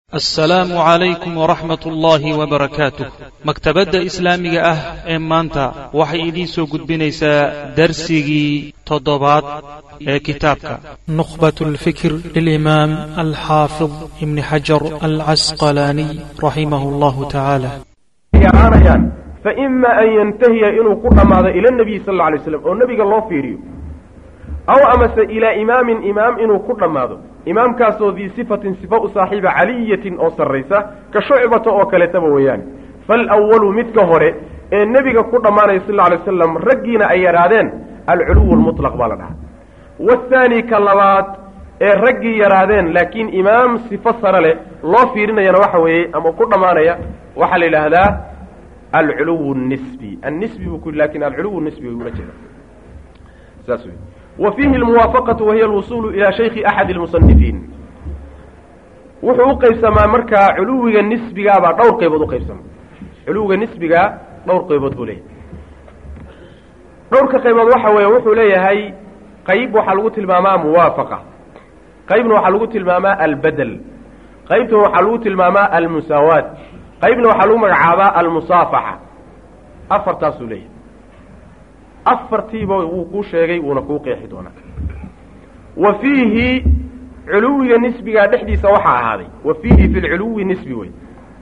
assalaamu calaykum waraxmat ullaahi wabarakaatuh maktabadda islaamiga ah ee maanta waxay idiin soo gudbinaysaa darsigii toddobaad ee kitaabka نخبة الفكر للإمام الحافظ ابن حجر العسقلاني رحمه الله تعالى yaraanayaan faima an yantahiya inuu ku dhammaado ila nabiyi sal alla alay slam oo nebiga loo fiiriyo aw amase ilaa imaamin imaam inuu ku dhammaado imaamkaasoo dii sifatin sifa u saaxiiba caliyatin oo sarraysa ka shucbata oo kaleetaba weeyaan falwalu midka hore ee nebiga ku dhammaanaya sal alla alay wasalam raggiina ay yadhaadeen alculuwu lmutlaq baa la dhahaa waathaani ka labaad ee raggii yaraadeen laakiin imaam sifo sare leh loo fiirinayana waxa weeye ama ku dhammaanaya waxaa la yidhaahdaa alculuw nisbi annisbi buu ku lakin alculuw nisbi way ula jeeda saas wey wa fiihi almuwaafaqatu wahiya alwusuulu ilaa shayki axadi almusanifiin wuxuu u qaybsamaa markaa culuwiga nisbigaabaa dhowr qaybood uqaybsama culuwiga nisbigaa dhowr qaybood buu leeyahay dhowrka qaybood waxa weeye wuxuu leeyahay qayb waxaa lagu tilmaamaa muwaafaqa qaybna waxaa lagu tilmaamaa albedel qaybtan waxaa lagu tilmaamaa almusaawaat qaybna waxaa lagu magacaabaa almusaafaxa afartaasuu leeyahay afartiiba wuu kuu sheegay wuuna kuu qeexi doonaa wa fiihi culuwiga nisbigaa dhexdiisa waxaa ahaaday wa fiihi fi lculuwi nisbi wey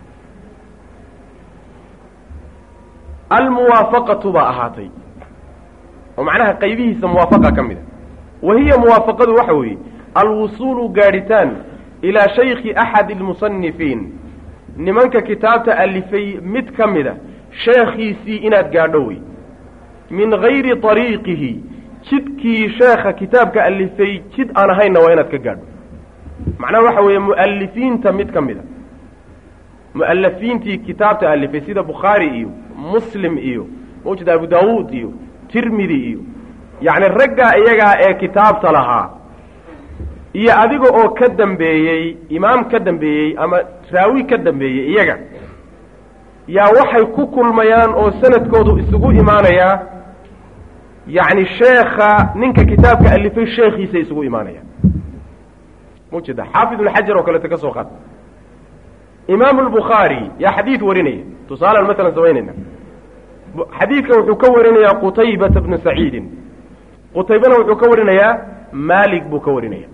almuwaafaqatu baa ahaatay oo macnaha qaybihiisa muwaafaqa ka mid a wa hiya muwaafaqadu waxa weeye alwusuulu gaadhitaan ilaa shayki axadi almusanifiin nimanka kitaabta alifay mid ka mid a sheekhiisii inaad gaadho wey min gayri طariiqihi jidkii sheekha kitaabka alifay jid aan ahaynna waa inaad ka gaadho macnaha waxa weeye mu'alifiinta mid ka mid a mu'alafiintii kitaabta alifay sida bukhaari iyo muslim iyo mawjid abu daawuud iyo tirmidi iyo yacni raggaa iyagaa ee kitaabta lahaa iyo adiga oo ka dambeeyey imaam ka dambeeyey ama raawi ka dambeeyey iyaga yaa waxay ku kulmayaan oo sanadkoodu isugu imaanayaa yacni sheekha ninka kitaabka alifay sheekhiisa isugu imaanayaan mujeda xaafid ibn xajar oo kaleeto ka soo qaad imaamu albukhaari yaa xadiid warinaya tusaalaan masalan samaynayna xadiidka wuxuu ka warinayaa qutaybata bnu saciidin qutaybana wuxuu ka warinayaa maalik buu ka warinaya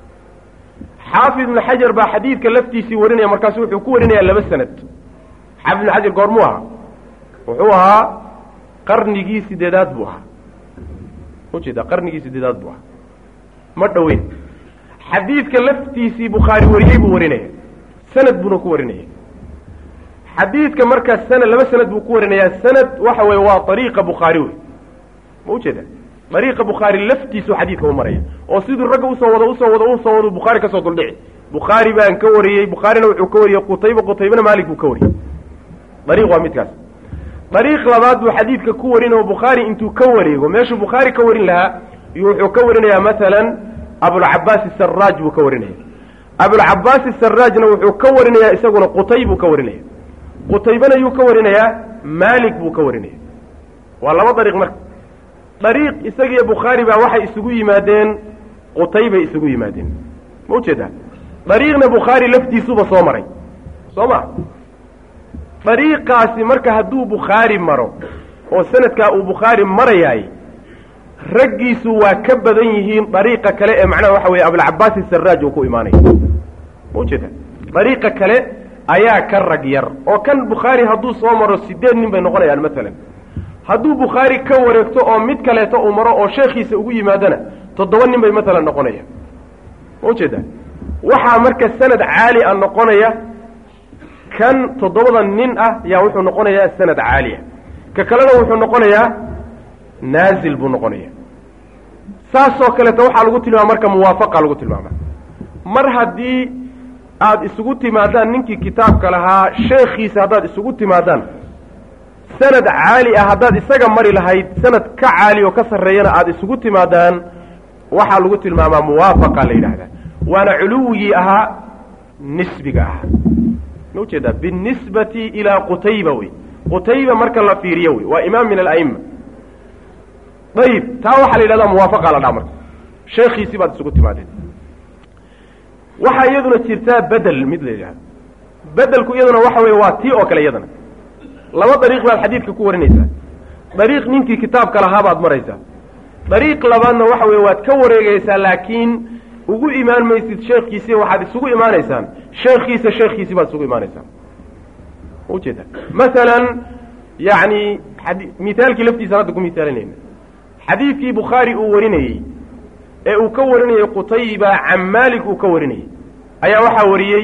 xaafid ibnu xajar baa xadiidka laftiisii warinaya markaasu wuxuu ku warinayaa laba sanad xaafid ibnu xajar goormuu ahaa wuxuu ahaa qarnigii sideedaad buu ahaa ujeeda qarnigii sideedaad buu ahaa ma dhoweyn xadiidka laftiisii bukhaari wariyey buu warinaya sanad buuna ku warinaya xadiidka markaa sanad laba sanad buu ku warinayaa sanad waxa weeye waa ariiqa bukhaari wey ma ujeeda ariiqa bukhaari laftiisu xadiidka u maraya oo siduu ragga usoo wado usoo wado usoo wado bukhaari kasoo duldhici bukhaari baan ka wariyey bukhaarina wuxuu ka wariyey qutayba qutaybana maalik buu ka wariyey ariiq waa midkaas dariiq labaad buu xadiidka ku warin oo bukhaari intuu ka wareego meeshuu bukhaari ka warin lahaa iyo wuxuu ka warinayaa masalan abulcabaas isaraaj buu ka warinaya abulcabaas isaraajna wuxuu ka warinayaa isaguna qutay buu ka warinaya qutaybana yuu ka warinayaa maalik buu ka warinaya waa laba dariiq marka dariiq isagiiyo bukhaari baa waxay isugu yimaadeen qutay bay isugu yimaadeen ma ujeedaa dariiqna bukhaari laftiisuba soo maray soo ma dariiqaasi marka hadduu bukhaari maro oo sanadkaa uu bukhaari marayaay raggiisu waa ka badan yihiin dariiqa kale ee macnaha waxa weeye abulcabaas isaraaj uu ku imaanaya ma ujeeda dariiqa kale ayaa ka rag yar oo kan bukhaari hadduu soo maro sideed nin bay noqonayaan masalan hadduu bukhaari ka wareegto oo mid kaleeto uu maro oo sheekhiisa ugu yimaadana toddoba nin bay masalan noqonayaan ma ujeeda waxaa marka sanad caali a noqonaya kan toddobada nin ah yaa wuxuu noqonayaa sanad caaliya ka kalena wuxuu noqonayaa naazil buu noqonaya saasoo kaleeto waxaa lagu tilmaama marka muwaafaqa lagu tilmaama mar haddii aada isugu timaadaan ninkii kitaabka lahaa sheekhiisa haddaad isugu timaadaan sanad caali ah haddaad isaga mari lahayd sanad ka caali oo ka sarreeyana aada isugu timaadaan waxaa lagu tilmaamaa muwaafaqa la yidhaahdaa waana culuwigii ahaa nisbiga ahaa ma ujeedaa binisbati ilaa qutayba wey qutayba marka la fiiriyo wey waa imaam min ala'ima ayib taa waxaa la yidhahdaa muwaafaqa la dhaha marka sheekhiisii baad isugu timaadeen waxaa iyaduna jirtaa bedel mid la yidhahdo bedelku iyaduna waxa weeye waa tii oo kale iyadana laba dariiq baad xadiidka ku warinaysaa dariiq ninkii kitaabka lahaa baad maraysaa dariiq labaadna waxa weeye waad ka wareegaysaa laakiin ugu imaan maysid sheekhiisii waxaad isugu imaanaysaan sheekhiisa sheekhiisii baad isugu imaanaysaan ujeeda masalan yacni xadi mithaalkii laftiisaan hadda ku mithaalinayna xadiidkii bukhaari uu warinayey ee uu ka warinayey qutayba can maalik uu ka warinayey ayaa waxaa wariyey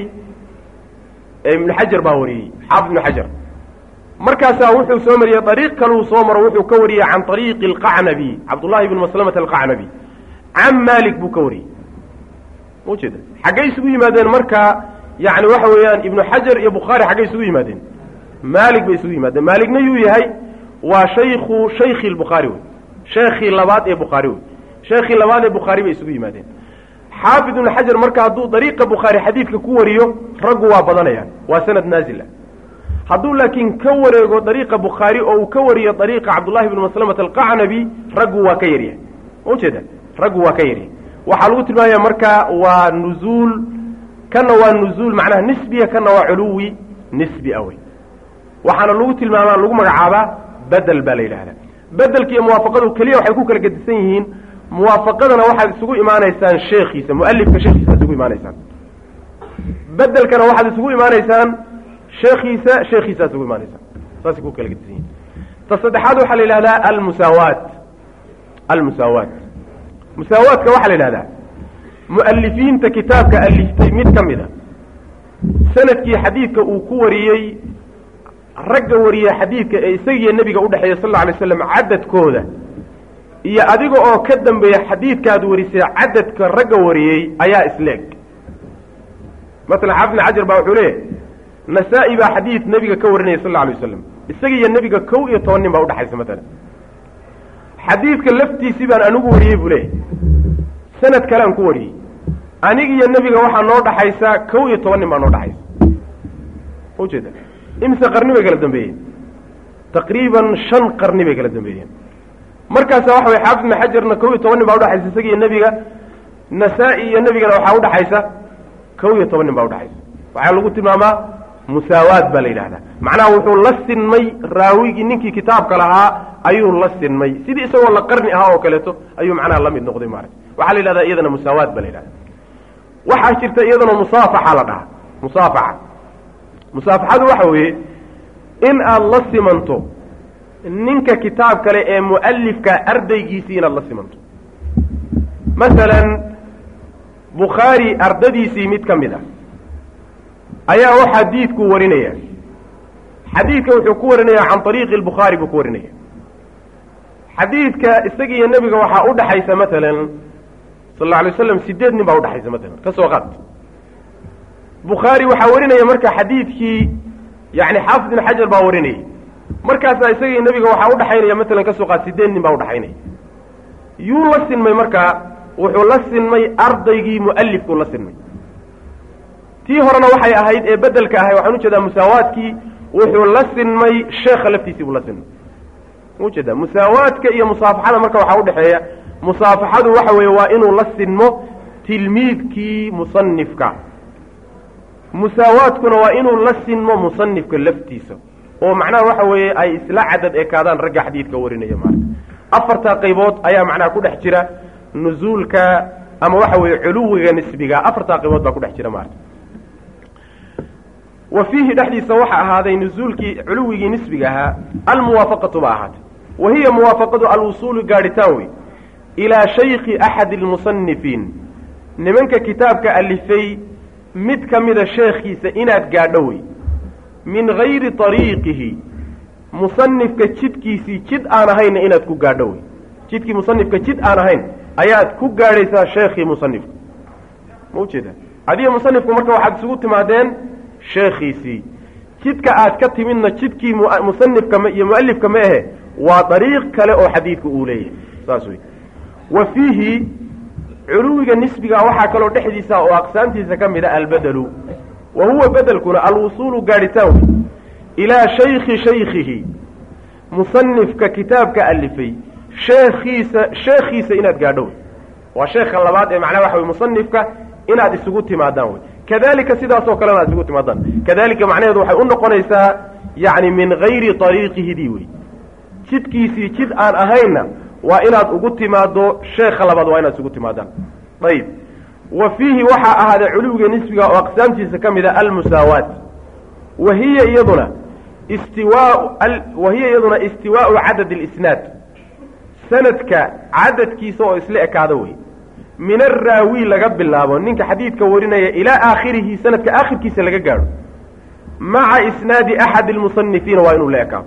ibnu xajar baa wariyey xaafid ibnu xajar markaasaa wuxuu soo mariyey dariiq kaluu soo maro wuxuu ka wariyey can ariiqi alqacnabi cabdullahi ibni maslamata alqacnabi can maalik buu ka wariyey ujeeda xaggay isugu yimaadeen marka yani waxa weeyaan ibnu xajar iyo bukhaari xaggay isugu yimaadeen maalik bay isugu yimaadeen maaligna yuu yahay waa shayku shaykhi lbukhaari wey sheekhii labaad ee bukhaari wey sheekhii labaad ee bukhaari bay isugu yimaadeen xaafid ibnu xajar marka hadduu dariiqa bukhaari xadiidka ku wariyo raggu waa badanayaan waa sanad naazila hadduu laakiin ka wareego dariiqa bukhaari oo uu ka wariyo dariiqa cabdullahi bni maslamata alqacnabi raggu waa ka yaryahay ujeeda raggu waa ka yaryahay waxaa lagu tilmaamaya marka waa nuzuul kana waa nuzuul macnaha nisbiya kana waa culuwi nisbi awey waxaana lagu tilmaamaa lagu magacaabaa bedel baa la yidhahdaa bedelka iyo muwaafaqadu keliya waxay ku kala gedisan yihiin muwaafaqadana waxaad isugu imaanaysaan sheekhiisa mualifka sheekhiisa ad isugu imaanaysaan bedelkana waxaad isugu imaanaysaan sheekhiisa sheekhiisa ad isugu imaanaysaan saasay ku kala gedisan yihiin ta saddexaad waxaa la yidhahdaa almusaawaat almusaawaat musaawaadka waxaa la yidhahdaa mu'alifiinta kitaabka aliftay mid ka mid a sanadkii xadiidka uu ku wariyey ragga wariye xadiidka ee isagiiyo nebiga udhexeeya sal alla alay slam cadadkooda iyo adiga oo ka dambeeya xadiidkaad warisay cadadka ragga wariyey ayaa isleeg masalan xaafid ibn xajar baa wuxuu leeyahy nasaa-i baa xadiid nebiga ka warinaya sal alla alay wasalam isaga iyo nebiga kow iyo toban nin baa udhexaysa matalan xadiidka laftiisii baan anigu wariyey buu leeyahy sanad kale aan ku wariyey aniga iyo nebiga waxaa noo dhaxaysa kow iyo toban nin baa noo dhaxaysa ujeeda imise qarni bay kala dambeeyeen taqriiban shan qarni bay kala dambeeyeen markaasa waxa way xaafid ibn xajarna kow iyo toban nin baa udhaxaysa isaga iyo nebiga nasaa-i iyo nebigana waxaa udhaxaysa kow iyo toban nin baa udhaxaysa waxaa lagu tilmaamaa musaawaad baa la yidhahdaa macnaha wuxuu la sinmay raawigii ninkii kitaabka lahaa ayuu la sinmay sidii isagoo la qarni ahaa oo kaleeto ayuu macnaha la mid noqday maarata waxaa la yidhahdaa iyadana musaawaad baa la yidhahda waxaa jirta iyadana musaafaxa la dhahaa musaafaxa musaafaxadu waxa weeye in aada la simanto ninka kitaab kale ee mu'alifka ardaygiisii inaad la simanto masalan bukhaari ardadiisii mid ka mid ah ayaa u xadiidku warinaya xadiidka wuxuu ku warinaya can ariiqi lbukhaari buu ku warinaya xadiidka isaga iyo nebiga waxaa udhaxaysa matalan sal alla alay waslam sideed nin baa udhaxaysa matalan ka soo qaad bukhaari waxaa warinaya marka xadiidkii yani xaafid ibn xajar baa warinayay markaasaa isaga iyo nebiga waxaa udhaxaynaya matalan ka soo qaad sideed nin baa udhaxaynaya yuu la sinmay markaa wuxuu la sinmay ardaygii mu'alifkuu la sinmay tii horena waxay ahayd ee bedelka ahay waxaan ujeedaa musaawaadkii wuxuu la sinmay sheekha laftiisii buu la sinmay ujeeda musaawaadka iyo musaafaxada marka waxaa udhexeeya musaafaxadu waxa weeye waa inuu la sinmo tilmiidkii musanifka musaawaadkuna waa inuu la sinmo musanifka laftiisa oo macnaha waxa weeye ay isla cadad ekaadaan ragga xadiidka warinaya maarata afartaa qaybood ayaa macnaha ku dhex jira nuzuulka ama waxa weeye culuwiga nisbiga afartaa qaybood baa ku dhex jira maarata wa fiihi dhexdiisa waxa ahaaday nuzuulkii culuwigii nisbiga ahaa almuwaafaqatu ba ahaatay wa hiya muwaafaqadu alwusuulu gaadhitaan wey ilaa shayki axadi almusanifiin nimanka kitaabka alifay mid ka mida sheekhiisa inaad gaadho wey min gayri ariiqihi musanifka jidkiisii jid aan ahayna inaad ku gaadho wey jidkii musanifka jid aan ahayn ayaad ku gaadhaysaa sheekhii musanifka ma ujeeda adiga musanifku marka waxaad isugu timaadeen sheekhiisii jidka aad ka timidna jidkii musanifka iyo mualifka ma ahe waa dariiq kale oo xadiidka uu leeyahay saas wey wa fiihi culuwiga nisbiga waxaa kaloo dhexdiisa oo aqsaamtiisa ka mid a albedelu wa huwa bedelkuna alwusuulu gaadhitaan wey ilaa shayki shaykihi musanifka kitaabka alifay sheekhiisa sheekhiisa inaad gaadho wey waa sheekha labaad ee macnaha waxa wey musanifka inaad isugu timaadaan wey kadalika sidaasoo kalena ad isugu timaadaan kadalika macnaheedu waxay u noqonaysaa yacni min gayri ariiqihidii wey jidkiisii jid aan ahaynna waa inaad ugu timaado sheekha labaad waa inaad isugu timaadaan ayib wa fiihi waxaa ahaaday culuwiga nisbiga oo aqsaamtiisa ka mid a almusaawaat wa hiya iyaduna istiwaa wa hiya iyaduna istiwaau cadad اlisnaad sanadka cadadkiisa oo isla ekaado wey min araawi laga bilaabo ninka xadiidka warinaya ilaa aakhirihi sanadka aakhirkiisa laga gaadho maca isnaadi axadi اlmusanifiina waa inuu la ekaado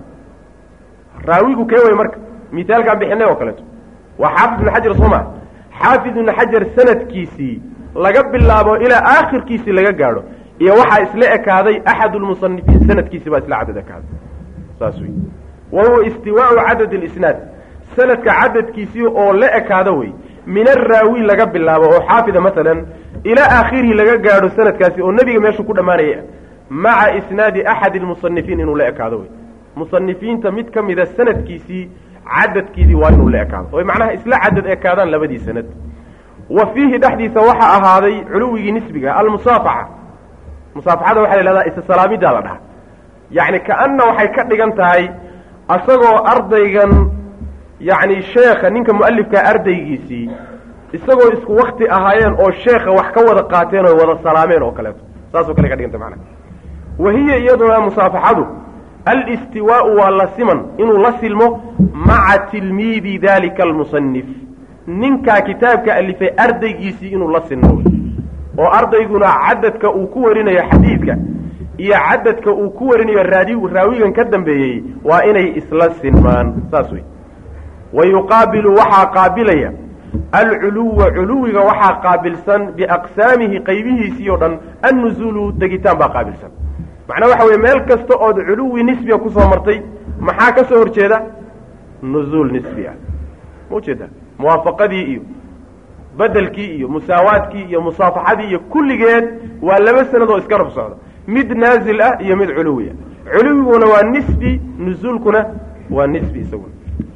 raawigu kee way marka misaalkaan bixinay oo kaleeto waa xaafid ibn xajar sooma xaafid ibn xajar sanadkiisii laga bilaabo ilaa aakhirkiisii laga gaadho iyo waxaa isla ekaaday axad lmusanifiin sanadkiisi baa isla cadad ekaaday saas wey wa huwa istiwaau cadad اlisnaad sanadka cadadkiisii oo la ekaado wey min araawi laga bilaabo oo xaafida masalan ilaa aakhirihi laga gaadho sanadkaasi oo nebiga meeshuu ku dhammaanaya maca isnaadi axadi lmusanifiin inuu la ekaado wey musanifiinta mid ka mida sanadkiisii cadadkiisii waa inuu la ekaado oy macnaha isla cadad ekaadaan labadii sanad wa fiihi dhexdiisa waxaa ahaaday culuwigii nisbiga almusaafaxa musaafaxada waxaa la ihahdaa isasalaamiddaa la dhaha yacni ka-anna waxay ka dhigan tahay asagoo ardaygan yacni sheekha ninka mu'alifkaa ardaygiisii isagoo isku wakti ahaayeen oo sheekha wax ka wada qaateen oo wada salaameen oo kaleeto saasoo kale ka dhiganta macnaha wa hiya iyaduna musaafaxadu alistiwaau waa la siman inuu la silmo maca tilmiidi dalika almusanif ninkaa kitaabka alifay ardaygiisii inuu la sinmo oo ardayguna cadadka uu ku warinayo xadiidka iyo cadadka uu ku warinayo raadi raawigan ka dambeeyey waa inay isla sinmaan saas wey wa yuqaabilu waxaa qaabilaya alculuwa culuwiga waxaa qaabilsan biaqsaamihi qaybihiisii oo dhan annuzuulu degitaan baa qaabilsan macnaa waxa weye meel kasta ood culuwi nisbiga kusoo martay maxaa ka soo horjeeda nuzuul nisbi ah ma ujeeda muwaafaqadii iyo bedelkii iyo musaawaadkii iyo musaafaxadii iyo kulligeed waa laba sanad oo iska rab socda mid naazil ah iyo mid culuwi ah culuwiguna waa nisbi nuzuulkuna waa nisbi isaguna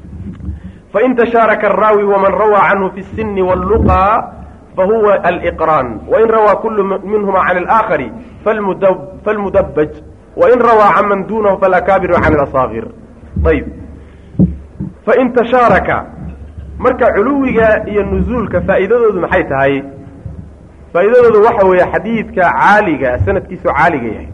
fain tashaaraka araawi waman rawaa canhu fi الsini wاlluqa fahuwa aliqraan wain rawaa kulu minhuma can اlآakari falmudabaj wain rawaa can man dunahu falakaabiru can اlasaagir ayb fain tashaaraka marka culuwiga iyo nuzuulka faa'iidadoodu maxay tahay faa'iidadoodu waxa weeye xadiidka caaliga sanadkiisu caaliga yahay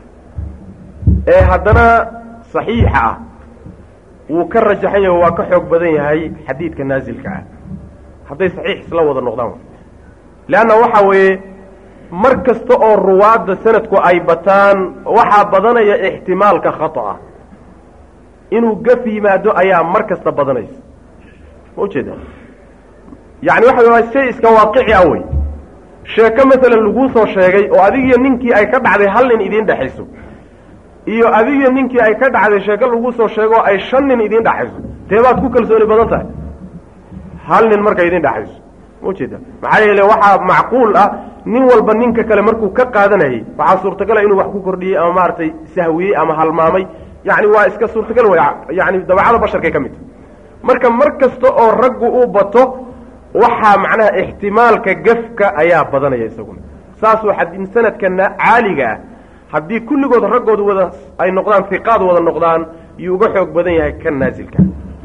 ee haddana saxiixa ah wuu ka rajaxan yahay waa ka xoog badan yahay xadiidka naasilka ah hadday saxiix isla wada noqdaan leanna waxa weeye mar kasta oo ruwaadda sanadku ay bataan waxaa badanaya ixtimaalka khata'a inuu gaf yimaado ayaa mar kasta badanaysa ma ujeeda yacni waxa waa shay iska waaqici ah wey sheeko masalan laguu soo sheegay oo adigiyo ninkii ay ka dhacday hal nin idiin dhexayso iyo adigiyo ninkii ay ka dhacday sheeko laguu soo sheegoo ay shan nin idiin dhexayso dee baad ku kalsooni badan tahay hal nin marka idiin dhexayso ma ujeeda maxaa yeele waxaa macquul ah nin walba ninka kale markuu ka qaadanayay waxaa suurtagala inuu wax ku kordhiyey ama maaragtay sahwiyey ama halmaamay yacni waa iska suurtagal wey yani dabacada basharkay ka mid tahy marka mar kasta oo raggu uu bato waxaa macnaha ixtimaalka gafka ayaa badanaya isaguna saasuu xadin sanadkana caaliga ah haddii kulligood raggooda wada ay noqdaan hiqaad wada noqdaan yuu uga xoog badan yahay kan naasilka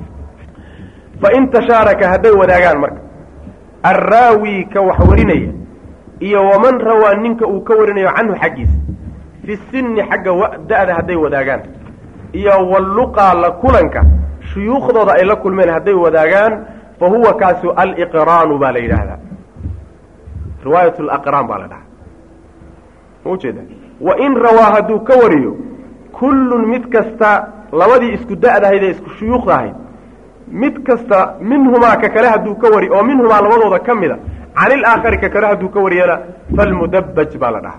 fain tashaaraka hadday wadaagaan marka arraawi ka wax warinaya iyo waman rawaa ninka uu ka warinayo canhu xaggiisa fi sinni xagga da-da hadday wadaagaan iyo walluqaa la kulanka shuyuukhdooda ay la kulmeen hadday wadaagaan fa huwa kaasu aliqraanu baa la yidhaahdaa riwaayat laqraan baa la dhahaa ma ujeeda wain rawaa hadduu ka wariyo kullun mid kasta labadii isku da-dahayd ee isku shuyuukhda ahayd mid kasta minhumaa ka kale hadduu ka wari oo minhumaa labadooda ka mida can ilaakhari ka kale hadduu ka wariyana falmudabbaj baa la dhahaa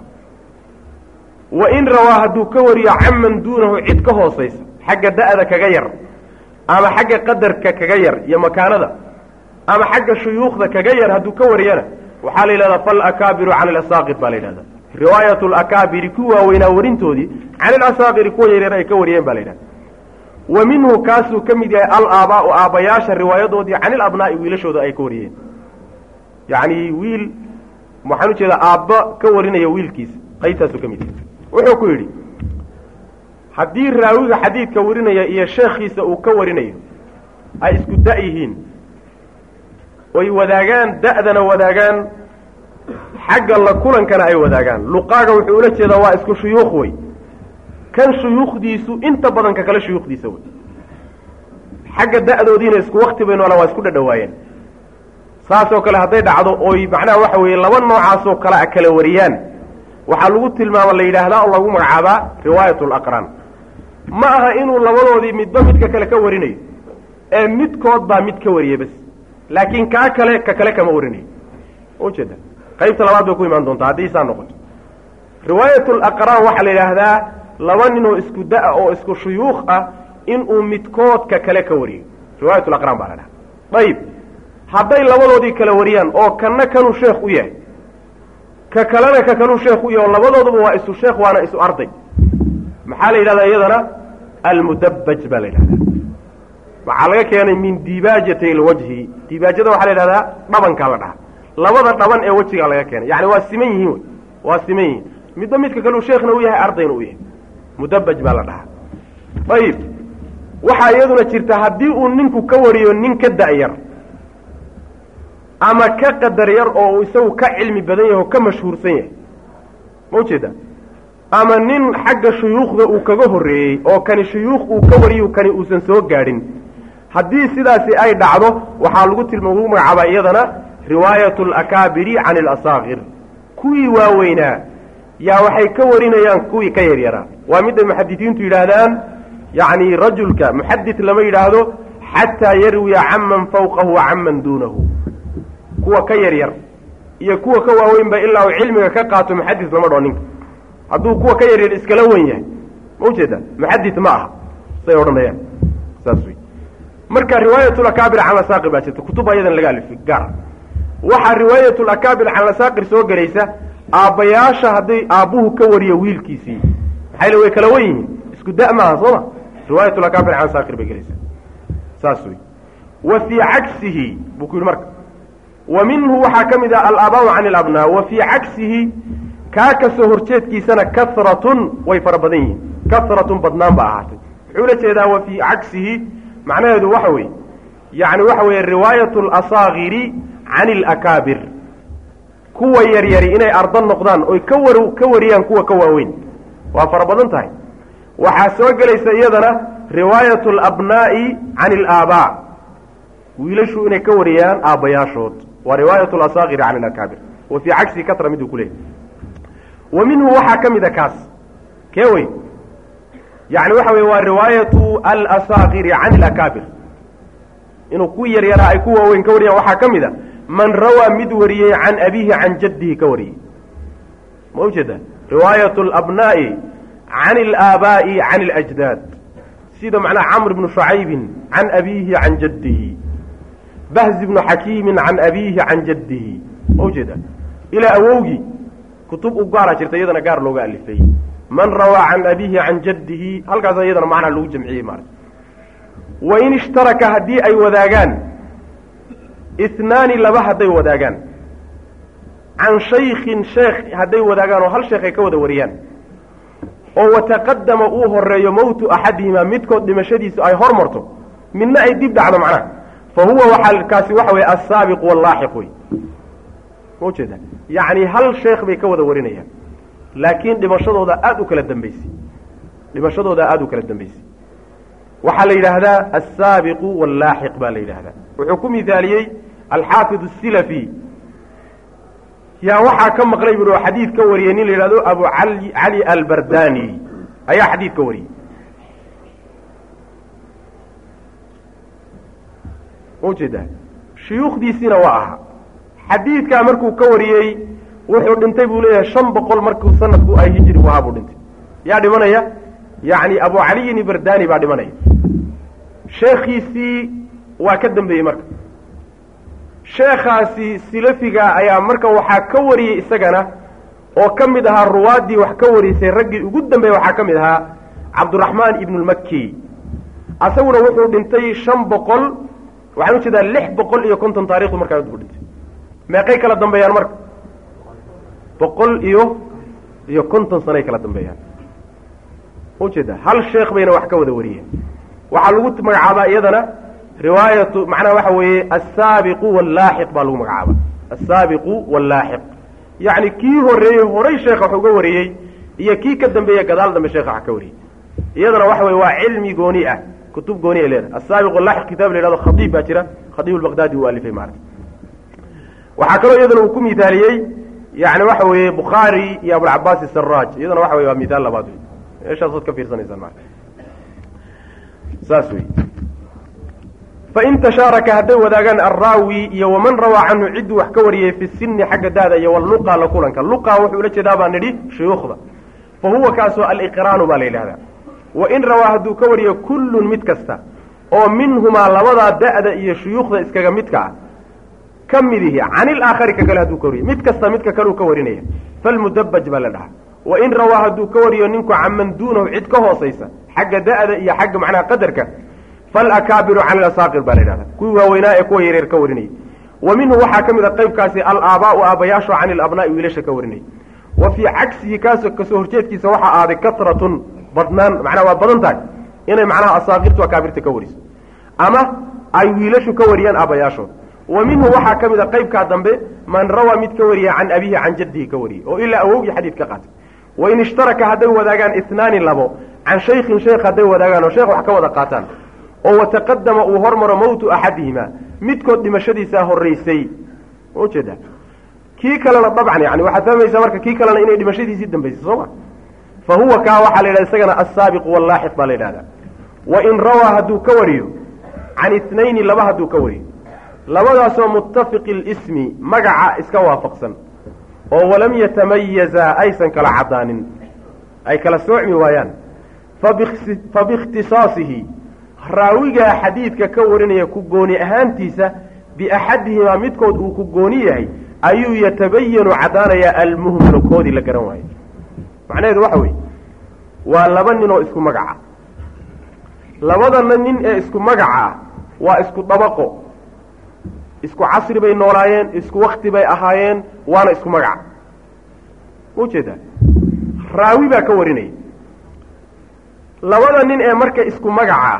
wain rawaa hadduu ka wariyo canman duunahu cid ka hoosaysa xagga da-da kaga yar ama xagga qadarka kaga yar iyo makaanada ama xagga shuyuukhda kaga yar hadduu ka wariyana waxaa la yidhahdaa falakaabiru can ilasaaqir baa la yidhahdaa riwaayat lakaabiri ku waaweynaa warintoodii can ilasaaqiri kuwa yaryar ay ka wariyeen ba la yidhahda wa minhu kaasuu ka mid yahay alaabaau aabbayaasha riwaayadoodii can ilabnaa'i wiilashooda ay ka wariyeen yacni wiil waxaan ujeedaa aabba ka warinaya wiilkiisa qaybtaasuu ka mid yahay wuxuu ku yidhi haddii raawiga xadiidka warinaya iyo sheekhiisa uu ka warinayo ay isku da' yihiin oy wadaagaan da'dana wadaagaan xagga la kulankana ay wadaagaan luqaaga wuxuu ula jeedaa waa isku shuyuukh wey kan shuyuukhdiisu inta badan ka kale shuyuukhdiisa wey xagga da'doodiina isku wakti bay noolaan waa isku dhadhawaayeen saasoo kale hadday dhacdo oy macnaha waxa weeye laba noocaasoo kale a kala wariyaan waxaa lagu tilmaama la yidhaahdaa oo lagu magacaabaa riwaayat alaqraan ma aha inuu labadoodii midba midka kale ka warinayo ee midkood baa mid ka wariya bas laakiin kaa kale ka kale kama warinayo ujeeda qaybta labaad bay ku imaan doontaa haddii saa noqoto riwaayat alaqraan waxaa la yidhaahdaa laba ninoo isku da- oo isku shuyuukh ah inuu midkood ka kale ka wariyo riwaayat alaqraan baa la dhaha ayib hadday labadoodii kala wariyaan oo kanna kanuu sheekh u yahay ka kalena ka kanuu sheekh u yahay oo labadooduba waa isu sheekh waana isu arday maxaa la yidhahdaa iyadana almudabbaj baa la yidhahdaa waxaa laga keenay min dibaajati alwajhi dibaajada waxaa la yidhahdaa dhabankaa la dhaha labada dhaban ee wejigaa laga keenay yani waa siman yihiin wey waa siman yihiin midba midka kaleu sheekhna u yahay ardayna u yahay mudabbaj baa la dhahaa ayib waxaa iyaduna jirta haddii uu ninku ka wariyo nin ka da-yar ama ka qadar yar oo uu isagu ka cilmi badan yahay oo ka mashhuursan yahay ma ujeeda ama nin xagga shuyuukhda uu kaga horreeyey oo kani shuyuukh uu ka wariyo kani uusan soo gaadhin haddii sidaasi ay dhacdo waxaa lagu tilma lagu magacaabaa iyadana riwaayat alakaabiri can alasaakir kuwii waaweynaa yaa waxay ka warinayaan kuwii ka yaryaraa waa midday muxadisiintu yidhaahdaan yacni rajulka muxadid lama yidhaahdo xataa yarwiya canman fawqahu wa canman duunahu kuwa ka yaryar iyo kuwa ka waaweynba ilaa uu cilmiga ka qaato muxadis lama dhao ninka hadduu kuwa ka yaryar iskala wen yahay ma ujeeda muxadid ma aha say odhanayaan saas wey marka riwaayatulakaabir can lasaaqir baa jirta kutub ayadan laga alifay gaar waxaa riwaayatulakaabir can lasaaqir soo gelaysa aabbayaasha hadday aabbuhu ka wariyo wiilkiisii maxayl way kala wen yihiin isku da- maaha soo ma riwaayatulakaabir can lasaaqir bay gelaysaa saas wey wa fii cagsihi buu ku yidhi marka wa minhu waxaa ka mid ah alaabaa can alabnaa wa fii cagsihi kaa kasoo horjeedkiisana karatun way fara badan yihiin karatun badnaan ba ahaatay muxuu la jeedaa wa fii cagsihi macnaheedu waxa weeye yacni waxa weeye riwaayat alasaakiri can alakaabir kuwa yaryari inay arda noqdaan oy ka war ka wariyaan kuwa ka waaweyn waa fara badan tahay waxaa soo gelaysa iyadana riwaayat alabnaa'i can alaabaa wiilashu inay ka wariyaan aabbayaashood waa riwaayat alasaakiri can alakaabir wa fii cagsihi katra miduu ku leeyahy wa minhu waxaa ka mid a kaas kee wey yani waxa weye waa riwaayatu alasaakiri can alakaabir inuu ku yaryaraa ay ku waaweyn ka wariyaan waxaa ka mid a man rawaa mid wariyey can abiihi can jaddihi ka wariyey ma ujeeda riwaayat alabnaa'i can alaabaa'i can alajdaad sida macnaha camr bnu shucaybin can abiihi can jaddihi bahzi bnu xakiimin can abiihi can jaddihi ma ujeeda ilaa awowgii kutub u gaara jirta iyadana gaar looga alifay man rawaa can abiihi can jaddihi halkaas iyadana macnaa lagu jamciyey maarata wain ishtaraka haddii ay wadaagaan isnaani laba hadday wadaagaan can shaykhin sheekh hadday wadaagaan oo hal sheekh ay ka wada wariyaan oo wataqadama uu horeeyo mowtu axadihimaa midkood dhimashadiisu ay hor marto midna ay dib dhacdo macnaha fa huwa waxaa kaasi waxa weye assaabiq wallaaxiq wey ma ujeeda yacni hal sheekh bay ka wada warinayaan laakiin dhimashadooda aada u kala dambaysay dhimashadooda aada u kala dambaysay waxaa la yidhaahdaa assaabiqu wallaaxiq baa la yidhaahdaa wuxuu ku mihaaliyey alxaafid asilafi yaa waxaa ka maqlay bui oo xadiid ka wariyey nin la yidhahdo abu ali cali albardani ayaa xadiid ka wariyey ma ujeedaa shuyuukhdiisiina waa ahaa xadiidkaa markuu ka wariyey wuxuu dhintay buu leeyahay shan boqol markuu sanadku ay hijri u ahaa buu dhintay yaa dhimanaya yacni abu caliyin ibardani baa dhimanaya sheekhiisii waa ka dambeeyey marka sheekhaasi silafiga ayaa marka waxaa ka wariyey isagana oo ka mid ahaa ruwaaddii wax ka warisay raggii ugu dambeeyey waxaa ka mid ahaa cabduraxmaan ibnu lmaki asaguna wuxuu dhintay shan boqol waxaan ujeedaa lix boqol iyo konton taarikhdu markaa buu dhintay meeqay kala dambeeyaan marka boqol iyo iyo konton sanoay kala dambeeyaan ujeeda hal sheekh bayna wax ka wada wariyeen waxaa lagu magacaabaa iyadana riwaayatu macnaha waxa weeye assaabiqu wallaaxiq baa lagu magacaaba assaabiqu wallaaxiq yacni kii horreeyey horay sheekha wax uga wariyey iyo kii ka dambeeye gadaal dambe sheekha wax ka wariyey iyadana waxa weye waa cilmi gooni ah kutub gooni ay leedahay assaabiq wallaaxiq kitaab la yhahdo khadiib baa jira khadiib albaqdaadi uu alifay maarata waxaa kaloo iyadana uu ku mithaaliyey yani waxa weeye bukhaari iyo abulcabaas isaraaj iyadana waxa weye waa mithaal labaad wey meeshaasood ka fiirsanaysaan marka saas wey fain tashaaraka hadday wadaagaan alraawi iyo waman rawaa canhu cidduu wax ka wariyey fi sini xagga daada iyo walluqa la kulanka luqa wuxuu ula jeedaa baa nidhi shuyuukhda fa huwa kaasoo aliqraanu baa la yidhahdaa wain rawaa hadduu ka wariyo kullun mid kasta oo minhumaa labadaa da'da iyo shuyuukhda iskaga midka ah ka midihi can ilaakhari ka kale hadduu ka wariyo mid kasta midka kaleu ka warinaya falmudabaj baa la dhahaa wain rawaa hadduu ka wariyo ninku canman duunahu cid ka hoosaysa xagga da'da iyo xagga macnaha qadarka falakaabiru can ilasaaqir baa la yidhahda kuwii waaweynaa ee kuwa yareer ka warinayay wa minhu waxaa ka mid a qaybkaasi alaabaau aabayaasho can ilabnaa'i wiilasha ka warinayay wa fii cagsihi kaasoo kasoo horjeedkiisa waxaa aaday katratun badnaan macnaha waa badan tahay inay macnaha asaaqirtu akaabirta ka wariso ama ay wiilashu ka wariyaan aabayaashood wa minhu waxaa ka mid a qaybkaa dambe man rawaa mid ka wariya can abihi can jaddihi ka wariyey oo ilaa awowgii xadiid ka qaatay wain ishtaraka hadday wadaagaan inaani labo can shaykhin sheekh hadday wadaagaan oo sheekh wax ka wada qaataan oo wataqadama uu hormaro mowtu axadihima midkood dhimashadiisaa horraysay ujeeda kii kalena dabcan yani waxaad fahmaysaa marka kii kalena inay dhimashadiisii dambaysay soo ma fa huwa kaa waxaa la yidhahda isagana assaabiqu wallaaxiq baa la yidhahdaa wain rawaa hadduu ka wariyo can itnayni laba hadduu ka wariyo labadaasoo muttafiqi lismi magaca iska waafaqsan oo walam yatamayaza aysan kala caddaanin ay kala soocmi waayaan fa biikhtisaasihi raawigaa xadiidka ka warinaya ku gooni ahaantiisa biaxadihimaa midkood uu ku gooni yahay ayuu yatabayanu caddaanayaa almuhmalu koodii la garan waayo macnaheedu waxa weeye waa laba nin oo isku magaca labadana nin ee isku magaca ah waa isku dabaqo isku casri bay noolaayeen isku wakti bay ahaayeen waana isku magaca ma ujeedaa raawi baa ka warinaya labada nin ee marka isku magaca ah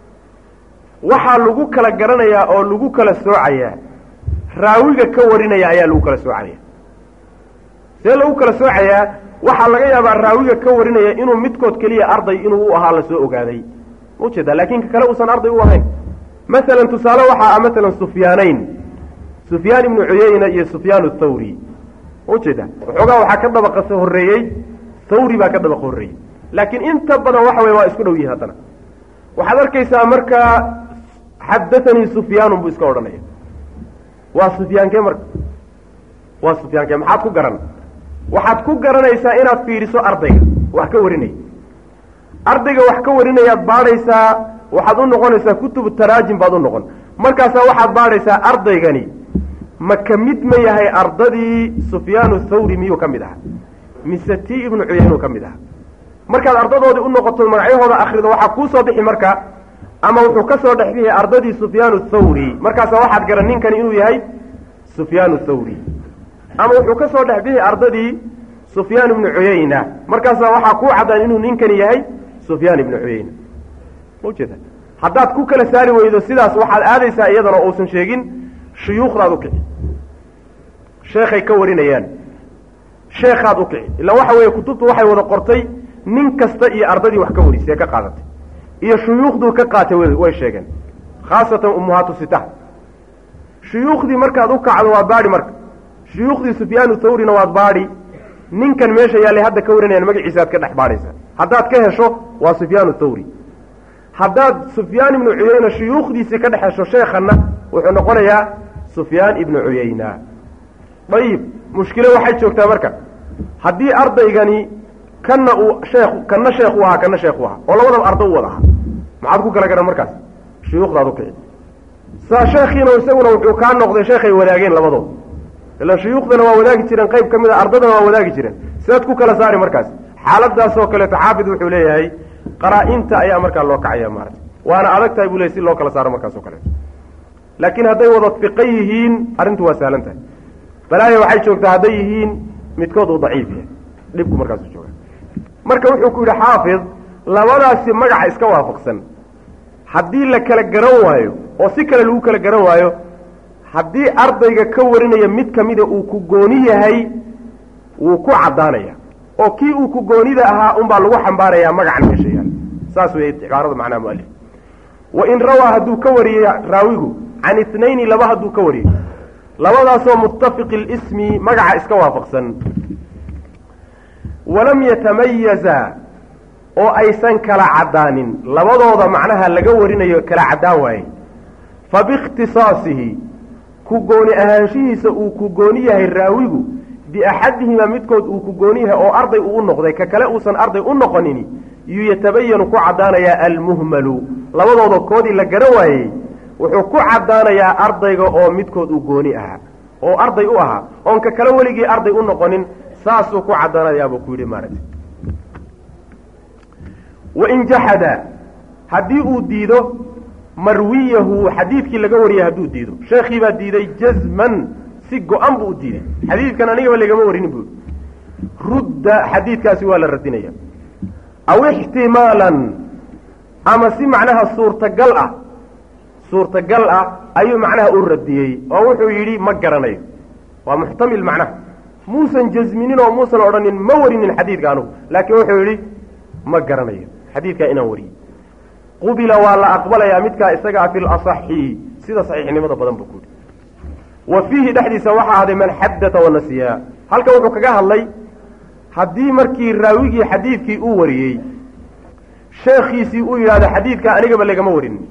waxaa lagu kala garanayaa oo lagu kala soocayaa raawiga ka warinaya ayaa lagu kala soocaya see lagu kala soocayaa waxaa laga yaabaa raawiga ka warinaya inuu midkood keliya arday inuu u ahaa lasoo ogaaday ma ujeedaa laakiin ka kale uusan arday u ahayn masalan tusaale waxaa ah masalan sufyaanayn sufyaan ibnu cuyayna iyo sufyaan athawri ma ujeedaa waxoogaa waxaa ka dabaqa horreeyey thawri baa ka dabaqa horreeyey laakiin inta badan waxa weye waa isku dhow yihin haddana waxaad arkaysaa markaa xadaanii sufyaanun buu iska odhanaya waa sufyaankee marka waa sufyaankee maxaad ku garan waxaad ku garanaysaa inaad fiiriso ardayga wax ka warinaya ardayga wax ka warinayaad baadhaysaa waxaad u noqonaysaa kutubu taraajim baad u noqon markaasaa waxaad baadhaysaa ardaygani ma ka mid ma yahay ardadii sufyaanu thawri miyuu ka mid ahaa mise ti ibnu cuyaynuu ka mid ahaa markaad ardadoodii u noqoto magacyahooda akrido waxaa kuu soo bixi marka ama wuxuu ka soo dhex bixi ardadii sufyaanu thawri markaasaa waxaad garan ninkani inuu yahay sufyaanu thawri ama wuxuu ka soo dhex bixi ardadii sufyaan ibnu cuyayna markaasaa waxaa kuu caddaan inuu ninkani yahay sufyaan ibnu cuyayna ma ujeeda haddaad ku kala saari weydo sidaas waxaad aadaysaa iyadana uusan sheegin shuyuukhdaad u kici sheekhay ka warinayaan sheekhaad u kici illa waxa weeye kutubtu waxay wada qortay nin kasta iyo ardadii wax ka warisay ee ka qaadatay iyo shuyuukhduu ka qaatay way sheegeen khaasatan ummuhaatu sita shuyuukhdii markaad u kacdo waa baadhi marka shuyuukhdii sufyaanu thawrina waad baadhi ninkan meesha yaallay hadda ka warinayaan magaciisa aad ka dhex baadhaysaa haddaad ka hesho waa sufyaanu thawri haddaad sufyaan ibnu cuyayna shuyuukhdiisii ka dhex hesho sheekhanna wuxuu noqonayaa sufyaan ibnu cuyayna ayib mushkilo waxay joogtaa marka haddii ardaygani kanna uu sheekh kanna sheekh u ahaa kanna sheekh u ahaa oo labadaba arda u wada ahaa maxaad ku kala garan markaas shuyuukhdaad u kici saa sheekhiina isaguna wuxuu kaa noqday sheekhay wadaageen labadooda ilaan shuyuukhdana waa wadaagi jireen qayb ka mid a ardadana waa wadaagi jireen sidaad ku kala saari markaas xaaladaasoo kaleeto xaafid wuxuu leeyahay qaraa-inta ayaa markaa loo kacaya maarata waana adag tahay buu leeyay si loo kala saaro markaas oo kaleeto laakiin hadday wada fiqan yihiin arrintu waa sahlan tahay balaaya waxay joogtaa hadday yihiin midkood uu daciif yahay dhibku markaasu jooga marka wuxuu ku yidhi xaafid labadaasi magaca iska waafaqsan haddii la kala garan waayo oo si kale lagu kala garan waayo haddii ardayga ka warinaya mid kamida uu ku gooni yahay wuu ku caddaanaya oo kii uu ku goonida ahaa unbaa lagu xambaarayaa magacan meesha yaal saas weeye cibaarada macnaha mualif wain rawaa hadduu ka wariyey raawigu can itnayni laba hadduu ka wariyey labadaasoo muttafiqi lismi magaca iska waafaqsan walam yatamayaza oo aysan kala caddaanin labadooda macnaha laga warinayo kala caddaan waaye fa biikhtisaasihi ku gooni ahaanshihiisa uu ku gooni yahay raawigu biaxadihimaa midkood uu ku gooni yahay oo arday uu u noqday ka kale uusan arday u noqonini yuu yatabayanu ku caddaanayaa almuhmalu labadooda koodii la garan waayey wuxuu ku caddaanayaa ardayga oo midkood uu gooni ahaa oo arday u ahaa oon ka kale weligii arday u noqonin saasuu ku caddaanayaabuu ku yidhi maaragtay wain jaxada haddii uu diido marwiyahu xadiidkii laga wariyay hadduu diido sheekhii baa diiday jazman si go-an buu u diiday xadiidkan anigaba lagama warinin buu rudda xadiidkaasi waa la radinaya aw ixtimaalan ama si macnaha suurtagal ah suurtagal ah ayuu macnaha u radiyey oo wuxuu yidhi ma garanayo waa muxtamil macnaha muusan jasminin oo muusan odhanin ma warinin xadiidka anugu laakiin wuxuu yidhi ma garanayo xadiidkaa inaan wariyey qubila waa la aqbalayaa midkaa isagaa fi lasaxi sida saxiixnimada badan buu ku yidhi wa fiihi dhexdiisa waxaa ahday man xadata wanasiyaa halkan wuxuu kaga hadlay haddii markii raawigii xadiidkii uu wariyey sheekhiisii uu yidhahdo xadiidkaa anigaba lagama warinin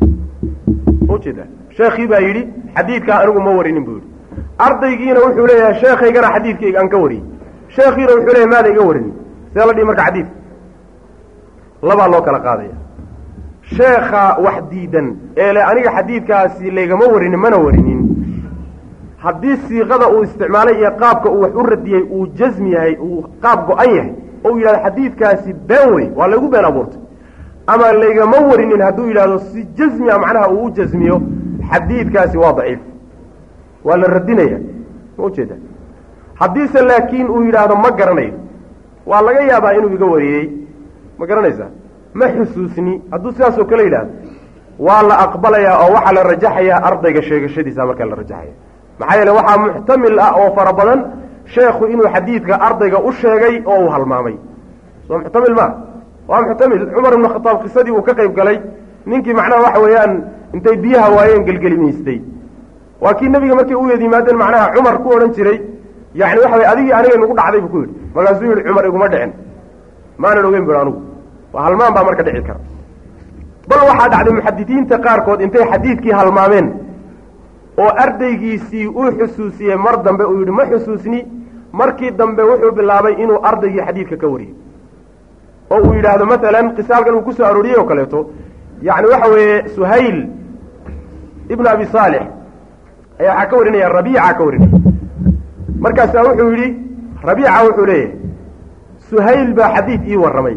ujeeda sheekhii baa yidhi xadiidkaa anigu ma warinin buu yidhi ardaygiina wuxuu leeyahay sheekhaygana xadiidkayga aan ka wariyey sheekhiina wuxuu leeyahay maada iga warinin see la dhihi marka xadiidka labaa loo kala qaadaya sheekha wax diidan ee le aniga xadiidkaasi laygama warinin mana warinin haddii siiqada uu isticmaalay iyo qaabka uu wax u radiyey uu jasmi yahay uu qaab go-an yahay oo uu yidhahdo xadiidkaasi been wey waa laygu been abuurtay ama laygama warinin hadduu yidhahdo si jasmia macnaha uu u jasmiyo xadiidkaasi waa daciif waa la radinaya ma ujeeda haddiise laakiin uu yidhaahdo ma garanayo waa laga yaabaa inuu iga wariyey ma garanaysaa ma xusuusni hadduu sidaasoo kale yidhaahdo waa la aqbalayaa oo waxaa la rajaxayaa ardayga sheegashadiisa markaa la rajaxaya maxaa yeele waxaa muxtamil ah oo fara badan sheekhu inuu xadiidka ardayga u sheegay oo uu halmaamay soo muxtamil maa waa muxtamil cumar ibnu khataab qisadii uu ka qayb galay ninkii macnaha waxa weeyaan intay biyaha waayeen gelgelimaystay waa kii nebiga markay u yeed yimaadeen macnaha cumar ku odhan jiray yani waxa way adigii aniga nagu dhacday buu ku yidhi markaasuu yidhi cumar iguma dhicin maanan ogeyn bui anugu waa halmaan baa marka dhici kara bal waxaa dhacday muxadidiinta qaarkood intay xadiidkii halmaameen oo ardaygiisii uu xusuusiyey mar dambe uu yidhi ma xusuusni markii dambe wuxuu bilaabay inuu ardaygii xadiidka ka wariyey oo uu yidhaahdo maalan qisaalkan uu kusoo arooriyey oo kaleeto yani waxa weeye suhayl ibnu abi saalix ayaa waxaa ka warinaya rabiica ka warinaya markaasaa wuxuu yidhi rabiica wuxuu leeyahay suhayl baa xadiid ii warramay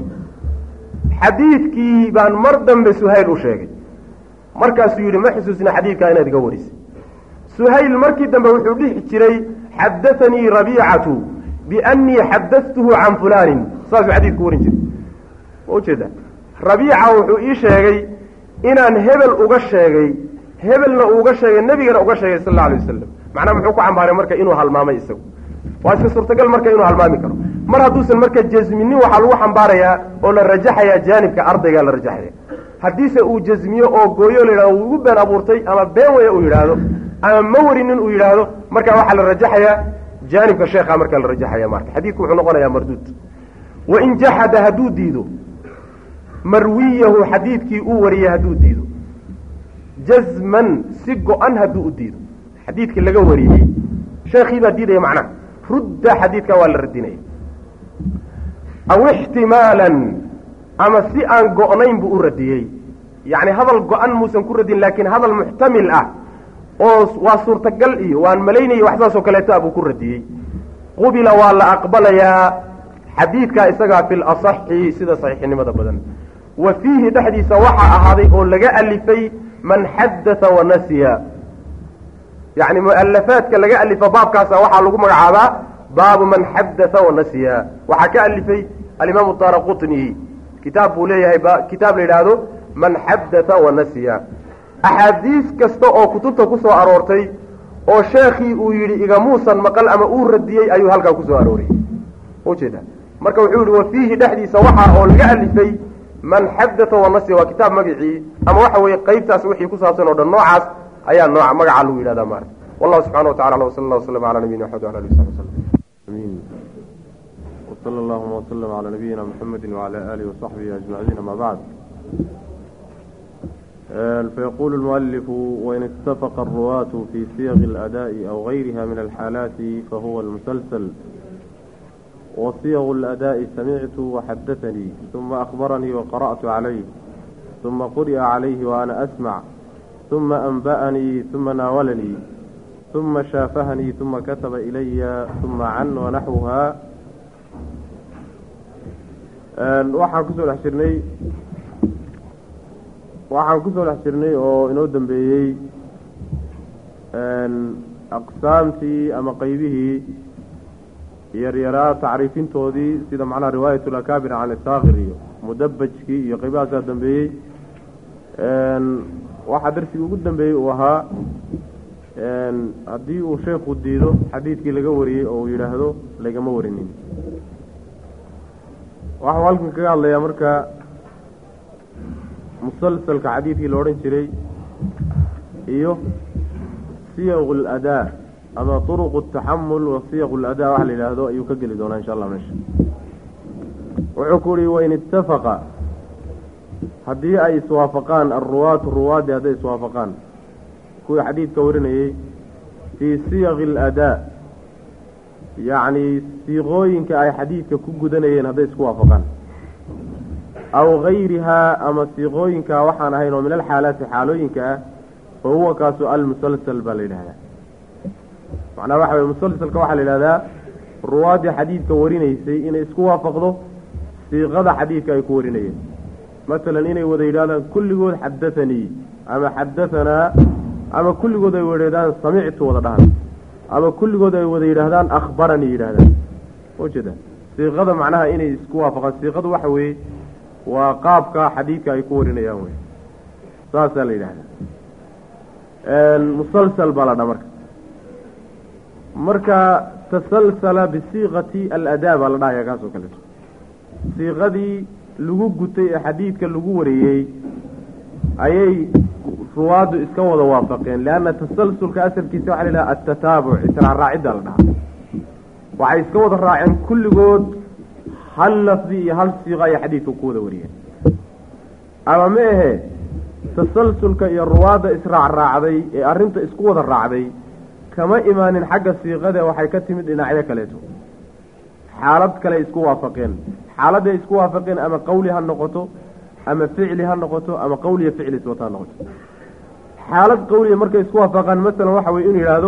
xadiidkii baan mar dambe suhayl u sheegay markaasuu yidhi ma xusuusna xadiidkaa inaad iga warisay suhayl markii dambe wuxuu dhihi jiray xadaanii rabiicatu biannii xadadtuhu can fulaanin saasuu xadiidku warin jiray ma ujeeda rabiica wuxuu ii sheegay inaan hebel uga sheegay hebelna uuga sheegay nebigana uga sheegay sal alla alay wasalam macnaa muxuu ku cambaaray marka inuu halmaamay isagu waa iska suurtagal marka inuu halmaami karo mar hadduusan marka jasminin waxaa lagu xambaarayaa oo la rajaxayaa jaanibka ardaygaa la rajaxaya haddiise uu jasmiyo oo gooyo la yidhahdo wuu igu been abuurtay ama been waya uu yidhaahdo ama ma warinin uu yidhaahdo markaa waxaa la rajaxayaa jaanibka sheekha markaa la rajaxaya marka xadiidku wuxuu noqonayaa marduud wain jaxada hadduu diido marwiyahu xadiidkii uu wariyey hadduu diido jazman si go-an hadduu u diido xadiidkii laga wariyey sheekhii baa diidaya macnaha rudda xadiidka waa la radinaya aw ixtimaalan ama si aan go-nayn buu u radiyey yacni hadal go-an muusan ku radin laakiin hadal muxtamil ah oo waa suurtagal iyo waan malaynaya wax saasoo kaleeta buu ku radiyey qubila waa la aqbalayaa xadiidkaa isagaa fi lasaxi sida saxiixnimada badan wa fiihi dhexdiisa waxaa ahaaday oo laga alifay man xadatha wanasiya yacni mualafaadka laga alifa baabkaasa waxaa lagu magacaabaa baabu man xadatha wanasiya waxaa ka alifay alimaamu daara qutni kitaab buu leeyahay kitaab la yidhaahdo man xadatha wanasiya axaadiis kasta oo kutubta ku soo aroortay oo sheekhii uu yidhi igamuusan maqal ama uu radiyey ayuu halkaa kusoo arooriyey ujeeda marka wuxuu yihi wa fiihi dhexdiisa waxaa oo laga alifay man xadatha wanasiya waa kitaab magacii ama waxa weeye qeybtaas wixii ku saabsan oo dhan noocaas ayaa nooca magaca lagu yidhahdaa maarata wallahu subxana wa tacala wsala allah waslama cala nabiyina maxamed wala alihi wasabi waslm amin wsala allahuma wslm cala nabiyina mxamedi wcala alihi wasaxbihi ajmaciin ama bacd فيقول المؤلف وإن اتفق الرواة في صيغ الأداء أو غيرها من الحالات فهو المسلسل وصيغ الأداء سمعت وحدثني ثم أخبرني وقرأت عليه ثم قرئ عليه وأنا أسمع ثم أنبأني ثم ناولني ثم شافهني ثم كتب إلي ثم عن ونحوها waxaan kusoo dhex jirnay waxaan kusoo dhex jirnay oo inoo dambeeyey aqsaamtii ama qeybihii yaryaraa tacriifintoodii sida macnaha riwaayat lakaabir can isaakir iyo mudabajkii iyo qeybahaasaa dambeeyey waxaa darsigii ugu dambeeyey uu ahaa haddii uu sheekhu diido xadiidkii laga wariyey oo uu yidhaahdo lagama warinin waxau halkan kaga hadlayaa marka musalsalka xadiidkii la odhan jiray iyo siyaqu aladaa ama turuqu ataxamul wa siyaqu aladaa waxa la yidhaahdo ayuu ka geli doonaa insha allah meesha wuxuu ku uhi wain ittafaqa haddii ay iswaafaqaan alruwaatu ruwaaddi hadday iswaafaqaan kuwii xadiidka warinayey fii siyaqi aladaa yacni siiqooyinka ay xadiidka ku gudanayeen hadday isku waafaqaan aw gayrihaa ama siiqooyinka waxaan ahayn oo min alxaalaati xaalooyinka ah fa huwa kaasu almusalsal baa la yidhahdaa macnaha waxa weye musalsalka waxaa la yidhahdaa ruwaaddii xadiidka warinaysay inay isku waafaqdo siiqada xadiidka ay ku warinayeen masalan inay wada yidhahdaan kulligood xadathanii ama xadahanaa ama kulligood ay wadhahdaan samictu wada dhahan ama kulligood ay wada yidhaahdaan akhbaranii yidhahdaan ujeeda siiqada macnaha inay isku waafaqaan siiqadu waxa weeye waa qaabka xadiidka ay ku warinayaan wey saasaa la yidhahdaa musalsal baa la dhaa marka marka tasalsala bisiiqati aladaa baa la dhahaya kaas oo kaleeto siiqadii lagu gutay ee xadiidka lagu wariyey ayay ruwaaddu iska wada waafaqeen leanna tasalsulka asalkiisa waxa la yidhaha atataabuc israacraacidda la dhahaa waxay iska wada raaceen kulligood hal lafdi iyo hal siiqo ayay xadiidka ku wada wariyeen ama ma ahe tasalsulka iyo ruwaadda israacraacday ee arrinta isku wada raacday kama imaanin xagga siiqade waxay ka timid dhinacyo kaleeto xaalad kale isku waafaqeen xaaladday isku waafaqeen ama qawli ha noqoto ama ficli ha noqoto ama qawliya ficli iswata ha noqoto xaalad qawliya markay isku waafaqaan masalan waxa weye inuu yidhaahdo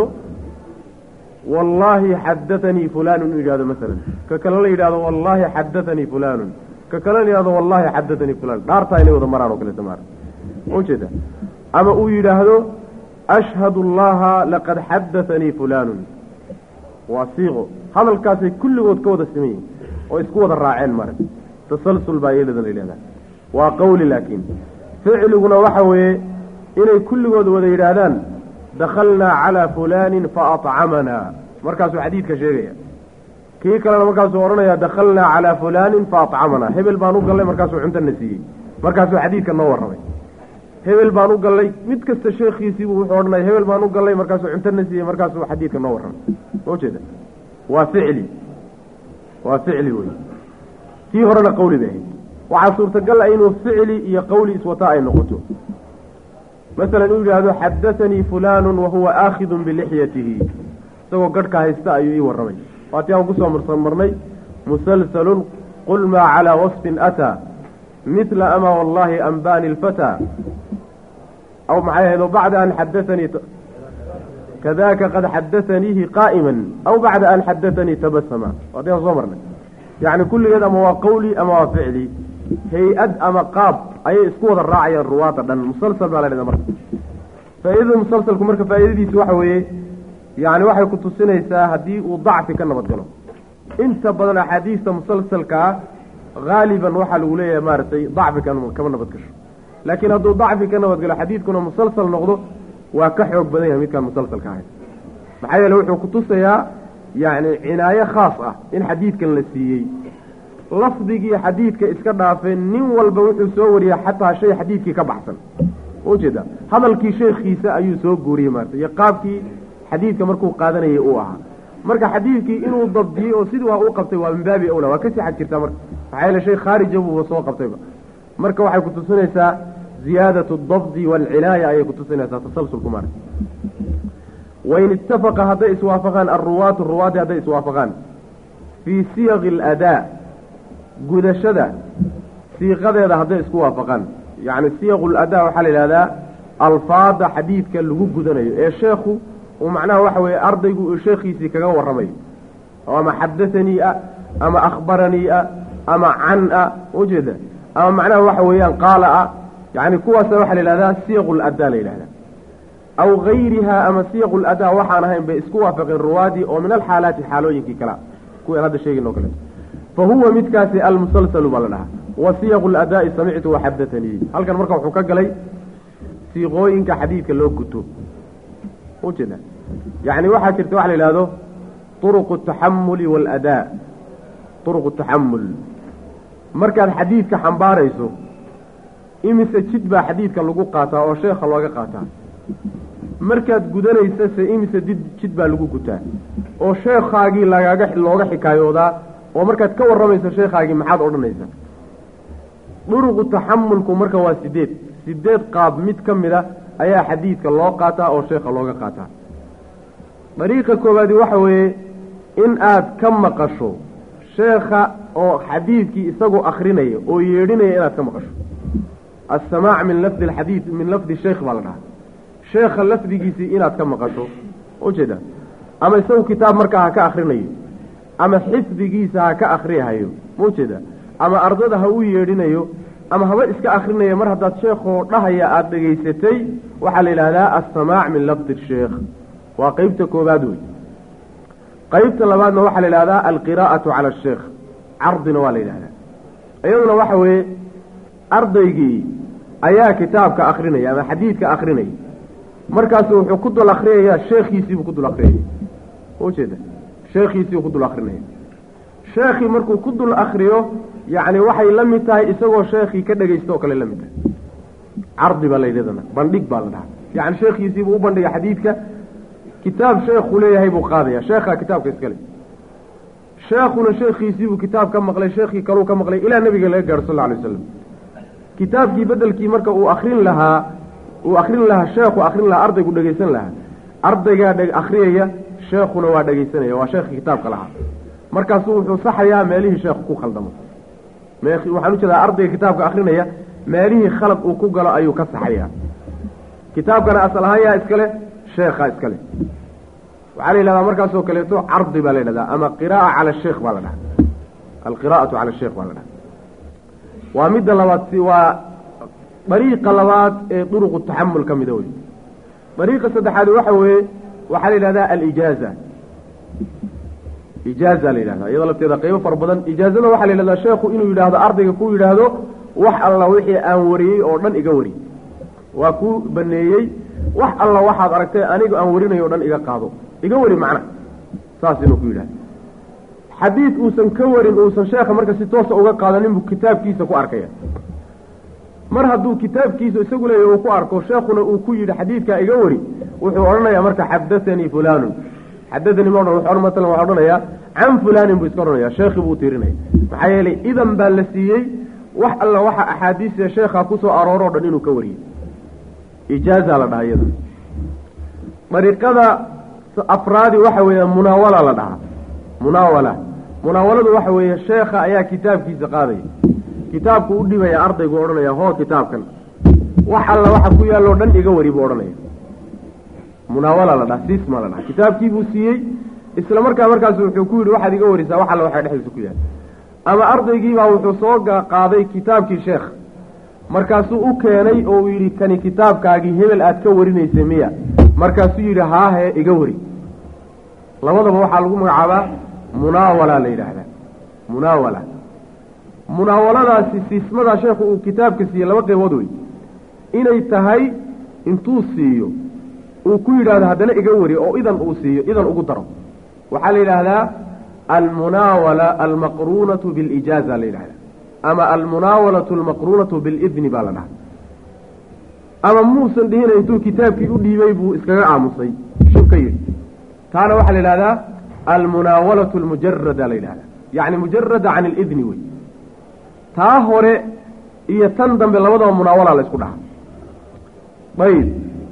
wallaahi xadathanii fulaanun inuu yidhahdo masalan ka kale la yidhahdo wallaahi xadathanii fulaanun ka kale la yidhahdo wallaahi xadathanii fulaan dhaartaa inay wada maraan oo kaleeto maara ujeeda ama uu yidhaahdo ashhadu allaha laqad xadathanii fulaanun waa siiqo hadalkaasay kulligood ka wada siman yihin oo isku wada raaceen mara tasalsul baa iyadana la yidhahdaa waa qawli laakiin ficliguna waxa weeye inay kulligood wada yidhaahdaan dakhalnaa calaa fulaanin fa aطcamanaa markaasuu xadiidka sheegaya kii kalena markaasuu odhanayaa dakhalnaa calaa fulaanin fa aطcamanaa hebel baan u gallay markaasuu cuntana siiyey markaasuu xadiidka noo warramay hebel baan u gallay mid kasta sheekhiisiibuu wuxuu odhanaya hebel baan u gallay markaasuu cuntana siiyey markaasuu xadiidka noo warramay soo jeeda waa ficli waa ficli wey tii horena qawli bay ahayd waxaa suurtagal ah inuu ficli iyo qawli iswata ay noqoto masalan uu yidhaahdo xadathanii fulaanun wahuwa aakhidun bilixyatihi isagoo garhka haysta ayuu ii warramay waatii aan kusoo marmarnay musalsalun qul maa calaa wasfin ataa midla ama wallahi anbani lfataa aw maxay ahayd o bacda an xadathanii kadaka qad xadathaniihi qaa'iman aw bacda an xadathanii tabasama waatii aan soo marnay yacni kulligeed ama waa qawli ama waa ficli hay-ad ama qaab ayay isku wada raacayaan ruwaada dhan musalsal baa la dhahda marka faa'iidada musalsalku marka faa'iidadiisu waxa weeye yacni waxay ku tusinaysaa haddii uu dacfi ka nabad galo inta badan axaadiista musalsalka ah haaliban waxaa lagu leeyahay maaragtay dacfi kama nabad gasho laakiin hadduu dacfi ka nabadgalo xadiidkuna musalsal noqdo waa ka xoog badan yahay midkaan musalsalka ahayn maxaa yeele wuxuu kutusayaa yacni cinaayo khaas ah in xadiidkan la siiyey lafdigii xadiidka iska dhaafee nin walba wuxuu soo wariyay xataa shay xadiidkii ka baxsan ujeeda hadalkii sheekhiisa ayuu soo guuriyey maarata iyo qaabkii xadiidka markuu qaadanayay uu ahaa marka xadiidkii inuu dabdiyey oo sidii waa u qabtay waa min baabi awla waa kasii xag jirtaa marka maxaa yeele shay khaarija buuba soo qabtayba marka waxay kutusinaysaa ziyaadatu dabdi waalcinaaya ayay kutusinaysaa tasalsulku maarata wain ittafaqa hadday iswaafaqaan alruwaatu ruwaadii hadday iswaafaqaan fii siyaqi aladaa gudashada siiqadeeda hadday isku waafaqaan yacni siyaqu ladaa waxaa la yidhahdaa alfaada xadiidka lagu gudanayo ee sheekhu uu macnaha waxa weeye ardaygu uu sheekhiisii kaga warramayo oo ama xadathanii ah ama akhbaranii ah ama can ah ujeeda ama macnaha waxa weeyaan qaala ah yacni kuwaasa waxaa la yidhahdaa siyaqu ladaa la yidhahdaa aw gayrihaa ama siyaqu ladaa waxaan ahayn bay isku waafaqeen ruwaadii oo min alxaalaati xaalooyinkii kalea kuwii aan hadda sheegin o kale fa huwa midkaasi almusalsalu baa la dhahaa wa siyaqu ladaa'i samictu waxadatanii halkan marka wuxuu ka galay siiqooyinka xadiidka loo guto ujeeda yacni waxaa jirta waxa la yidhahdo turuqu ataxamuli waaladaa turuqu taxamul markaad xadiidka xambaarayso imise jid baa xadiidka lagu qaataa oo sheekha looga qaataa markaad gudanaysa se imise did jid baa lagu gutaa oo sheekhaagii lagaaga looga xikaayoodaa oo markaad ka warramayso sheekhaagii maxaad odhanaysaa duruqu taxamulku marka waa sideed sideed qaab mid ka mid a ayaa xadiidka loo qaataa oo sheekha looga qaataa dariiqa koowaadi waxa weeye in aad ka maqasho sheekha oo xadiidkii isagoo akrinaya oo yeedhinaya inaad ka maqasho assamaac min lafdi alxadiid min lafdi sheekh baa la dhahaa sheekha lafdigiisii inaad ka maqasho ujeeda ama isagu kitaab markaa ha ka akrinayo ama xifdigiisa ha ka akrihayo maujeeda ama ardada ha u yeedhinayo ama haba iska akrinayo mar haddaad sheekhoo dhahaya aada dhegaysatay waxaa la yidhahdaa assamaac min lafdi sheekh waa qeybta koobaad wey qeybta labaadna waxaa la yidhahdaa alqiraa'atu cala asheekh cardina waa la yidhahdaa iyaduna waxa weeye ardaygii ayaa kitaabka akrinaya ama xadiidka akrinaya markaasu wuxuu ku dul akrinayaa sheekhiisiibuu ku dul akrinaya ujeeda sheekhiisiibuu ku dul akrinaya sheekhii markuu ku dul akriyo yacni waxay la mid tahay isagoo sheekhii ka dhegaysto oo kale la mid tahay cardi baa la yidhahdana bandhig baa la dhahaa yacni sheekhiisiibuu u bandhiga xadiidka kitaab sheekhu leeyahay buu qaadaya sheekhaa kitaabka iskale sheekhuna sheekhiisiibuu kitaab ka maqlay sheekhii kaluu ka maqlay ilaa nabiga laga gaaro sal lla alay waslam kitaabkii bedelkii marka uu akrin lahaa uu akrin lahaa sheekhu akrin lahaa ardaygu dhegaysan lahaa ardaygaa dhe akriyaya sheekhuna waa dhegaysanaya waa sheekhii kitaabka lahaa markaasuu wuxuu saxayaa meelihii sheekhu ku khaldamo waxaan ujeedaa ardayga kitaabka akrinaya meelihii khalad uu ku galo ayuu ka saxayaa kitaabkana asal ahaan yaa iskale sheekhaa iskale waxaa la yidhahdaa markaasoo kaleeto cardi baa la yidhahdaa ama qira'a cala sheekh baa la dhaha alqira'atu cala sheekh baa la dhaha waa midda labaad si waa dariiqa labaad ee duruqu taxamul ka mida wey dariiqa saddexaad waxa weeye waxaa la yidhahdaa alijaaza ijaaza la yidhahdaa iyadoo lafteeda qaybo fara badan ijaazada waxaa la yidhahdaa sheekhu inuu yidhaahdo ardayga ku yidhaahdo wax alla wixii aan wariyey oo dhan iga wari waa ku baneeyey wax alla waxaad aragtay aniga aan warinayo o dhan iga qaado iga wari macna saas inuu ku yidhahdo xadiid uusan ka warin uusan sheekha marka si toosa uga qaadanin buu kitaabkiisa ku arkaya mar hadduu kitaabkiisa isagu leeyahy uu ku arko sheekhuna uu ku yidhi xadiidkaa iga wari wuxuu odhanayaa marka xadathanii fulaanun xadathanii ma odhan wuxuu matalan waxaa odhanayaa can fulaanin buu iska odhanaya sheekhii buu tiirinaya maxaa yeelay idan baa la siiyey wax alla waxa axaadiista sheekhaa kusoo arooroo dhan inuu ka wariyey ijaaza la dhaha iyada dariiqada afraadi waxa weeya munaawala la dhahaa munaawala munaawaladu waxa weeye sheekha ayaa kitaabkiisa qaadaya kitaabku u dhibaya ardaygu odhanaya hoo kitaabkan wax alla waxa ku yaalloo dhan iga wari buu odhanaya munaawala la dhaha sisma la dhaha kitaabkii buu siiyey isla markaa markaas wuxuu ku yidhi waxaad iga warisaa wax alla waxaa dhexdiisa ku yahay ama ardaygiibaa wuxuu soo qaaday kitaabkii sheekh markaasuu u keenay oo uu yidhi kani kitaabkaagii hebel aad ka warinaysay miya markaasuu yidhi haahe iga wari labadaba waxaa lagu magacaabaa munaawala la yidhaahdaa munaawala munaawaladaasi siismadaa sheekhu uu kitaabka siiyey laba qaybood wey inay tahay intuu siiyo uu ku yidhahdo haddana iga wari oo idan uu siiyo idan ugu daro waxaa la yidhaahdaa almunaawala almaqruunatu bilijaaza la yidhahdaa ama almunaawalatu almaqruunatu bilidni baa la dhahaa ama muusan dhihina intuu kitaabkii u dhiibay buu iskaga aamusay shub ka yidhi taana waxaa la yidhahdaa almunaawalatu almujarada la yidhahdaa yacni mujarada can alidni wey taa hore iyo tan dambe labadaba munaawala la isku dhahaa ayb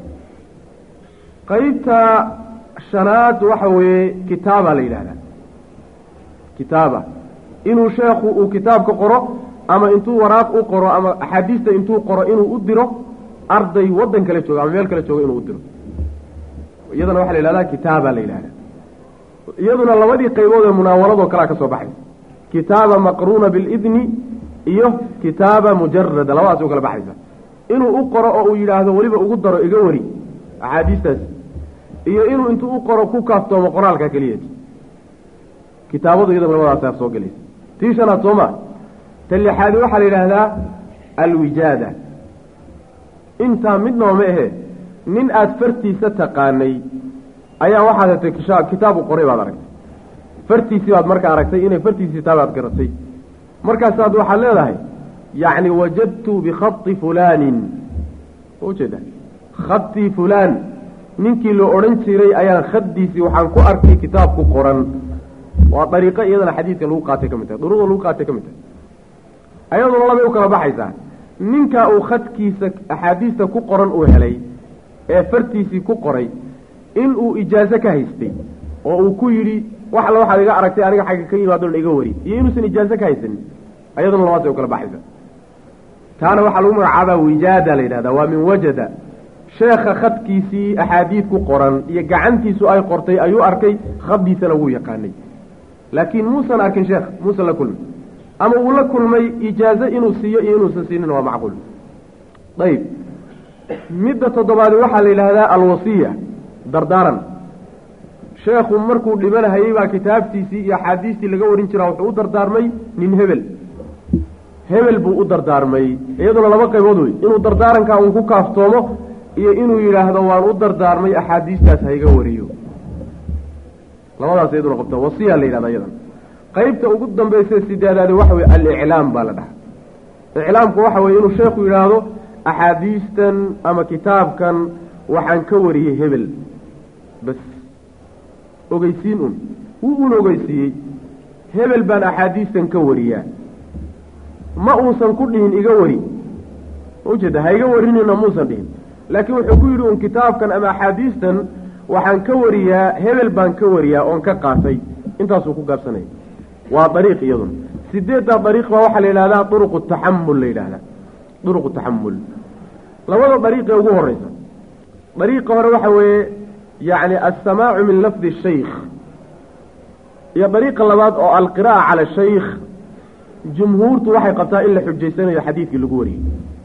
qaybta shanaad waxa weeye kitaaba la yidhahdaa kitaaba inuu sheekhu uu kitaabka qoro ama intuu waraaq u qoro ama axaadiista intuu qoro inuu u diro arday waddan kale jooga ama meel kale jooga inuu u diro iyadana waxaa la yidhahdaa kitaaba la yidhahdaa iyaduna labadii qaybood ee munaawaladoo kalea ka soo baxay kitaaba maqruuna bilidni iyo kitaaba mujarada labadaas u kala baxaysa inuu u qoro oo uu yidhaahdo weliba ugu daro iga wari axaadiistaas iyo inuu intuu u qoro ku kaaftoomo qoraalka keliya kitaabadu iyada labadaasaa soo gelaysa tii shanaad soo maa ta lixaadi waxaa la yidhaahdaa alwijaada intaa midnaba ma ahe nin aada fartiisa taqaanay ayaa waxaad hatay kisha kitaabu qoray baad aragtay fartiisii baad marka aragtay inay fartiisii taa baad garatay markaasaad waxaad leedahay yacni wajadtu bikhati fulaanin ujeeda khadii fulaan ninkii la odhan jiray ayaan khaddiisii waxaan ku arkay kitaabku qoran waa dariiqo iyadana xadiidka lagu qaatay ka mid tahay duruqda lagu qaatay ka mid tahay ayaduna labay u kala baxaysaa ninkaa uu khadkiisa axaadiista ku qoran uu helay ee fartiisii ku qoray inuu ijaazo ka haystay oo uu ku yidhi wax alla waxaad iga aragtay aniga xagga ka yimaado dhan iga wari iyo inuusan ijaazo ka haysanin ayaduna labaasay u kala baxaysa taana waxaa lagu magacaabaa wijaada la yidhahdaa waa min wajada sheekha khadkiisii axaadiid ku qoran iyo gacantiisu ay qortay ayuu arkay khaddiisana wuu yaqaanay laakiin muusan arkin sheekh muusan la kulmay ama uu la kulmay ijaazo inuu siiyo iyo inuusan siinin waa macquul ayib midda toddobaadi waxaa la yidhaahdaa alwasiya dardaaran sheekhu markuu dhimanahayey baa kitaabtiisii iyo axaadiistii laga warin jiraa wuxuu u dardaarmay nin hebel hebel buu u dardaarmay iyaduna laba qaybood wey inuu dardaarankaa uun ku kaaftoomo iyo inuu yidhaahdo waan u dardaarmay axaadiistaas hayga wariyo labadaas iyaduna qabta wasiya la yidhahda iyadan qaybta ugu dambaysa sideedaadi waxa weye aliclaam baa la dhaha iclaamku waxa weye inuu sheekhu yidhaahdo axaadiistan ama kitaabkan waxaan ka wariyey hebel bas ogeysiin un wuu un ogeysiiyey hebel baan axaadiistan ka wariyaa ma uusan ku dhihin iga wari ujeeda ha iga warinina muusan dhihin laakiin wuxuu ku yidhi un kitaabkan ama axaadiistan waxaan ka wariyaa hebel baan ka wariyaa oon ka qaatay intaasuu ku gaabsanaya waa dariiq iyaduna sideeddaa dariiq baa waxaa la yidhahdaa duruqu taxamul la yidhahdaa duruqu taxamul labada dariiqee ugu horeysa dariiqa hore waxa weeye yacni alsamaacu min lafdi shaykh iyo dariiqa labaad oo alqira'a cala shaykh jumhuurtu waxay qabtaa in la xujaysanayo xadiidkii lagu wariyey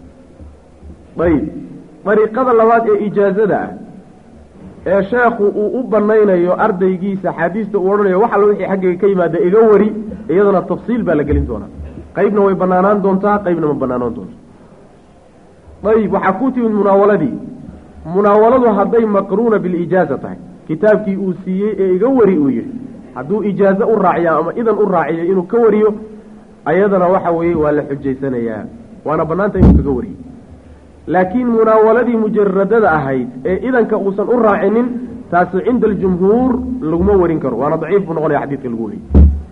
ayib dariiqada labaad ee ijaazada ah ee sheekhu uu u banaynayo ardaygiisa axaadiista uu odhanayo wax alla wixii xaggayga ka yimaada iga wari iyadana tafsiil baa la gelin doonaa qaybna way banaanaan doontaa qaybna ma banaanaan doonto ayib waxaa ku timid munaawaladii munaawaladu hadday maqruuna bilijaaza tahay kitaabkii uu siiyey ee iga wari uu yidhi hadduu ijaazo u raaciya ama idan u raaciyo inuu ka wariyo ayadana waxa weeye waa la xujaysanayaa waana bannaanta inuu kaga wariyo laakiin munaawaladii mujaradada ahayd ee idanka uusan u raacinin taasi cinda aljumhuur laguma warin karo waana daciif buu noqonaya xadiidka lagu wariyey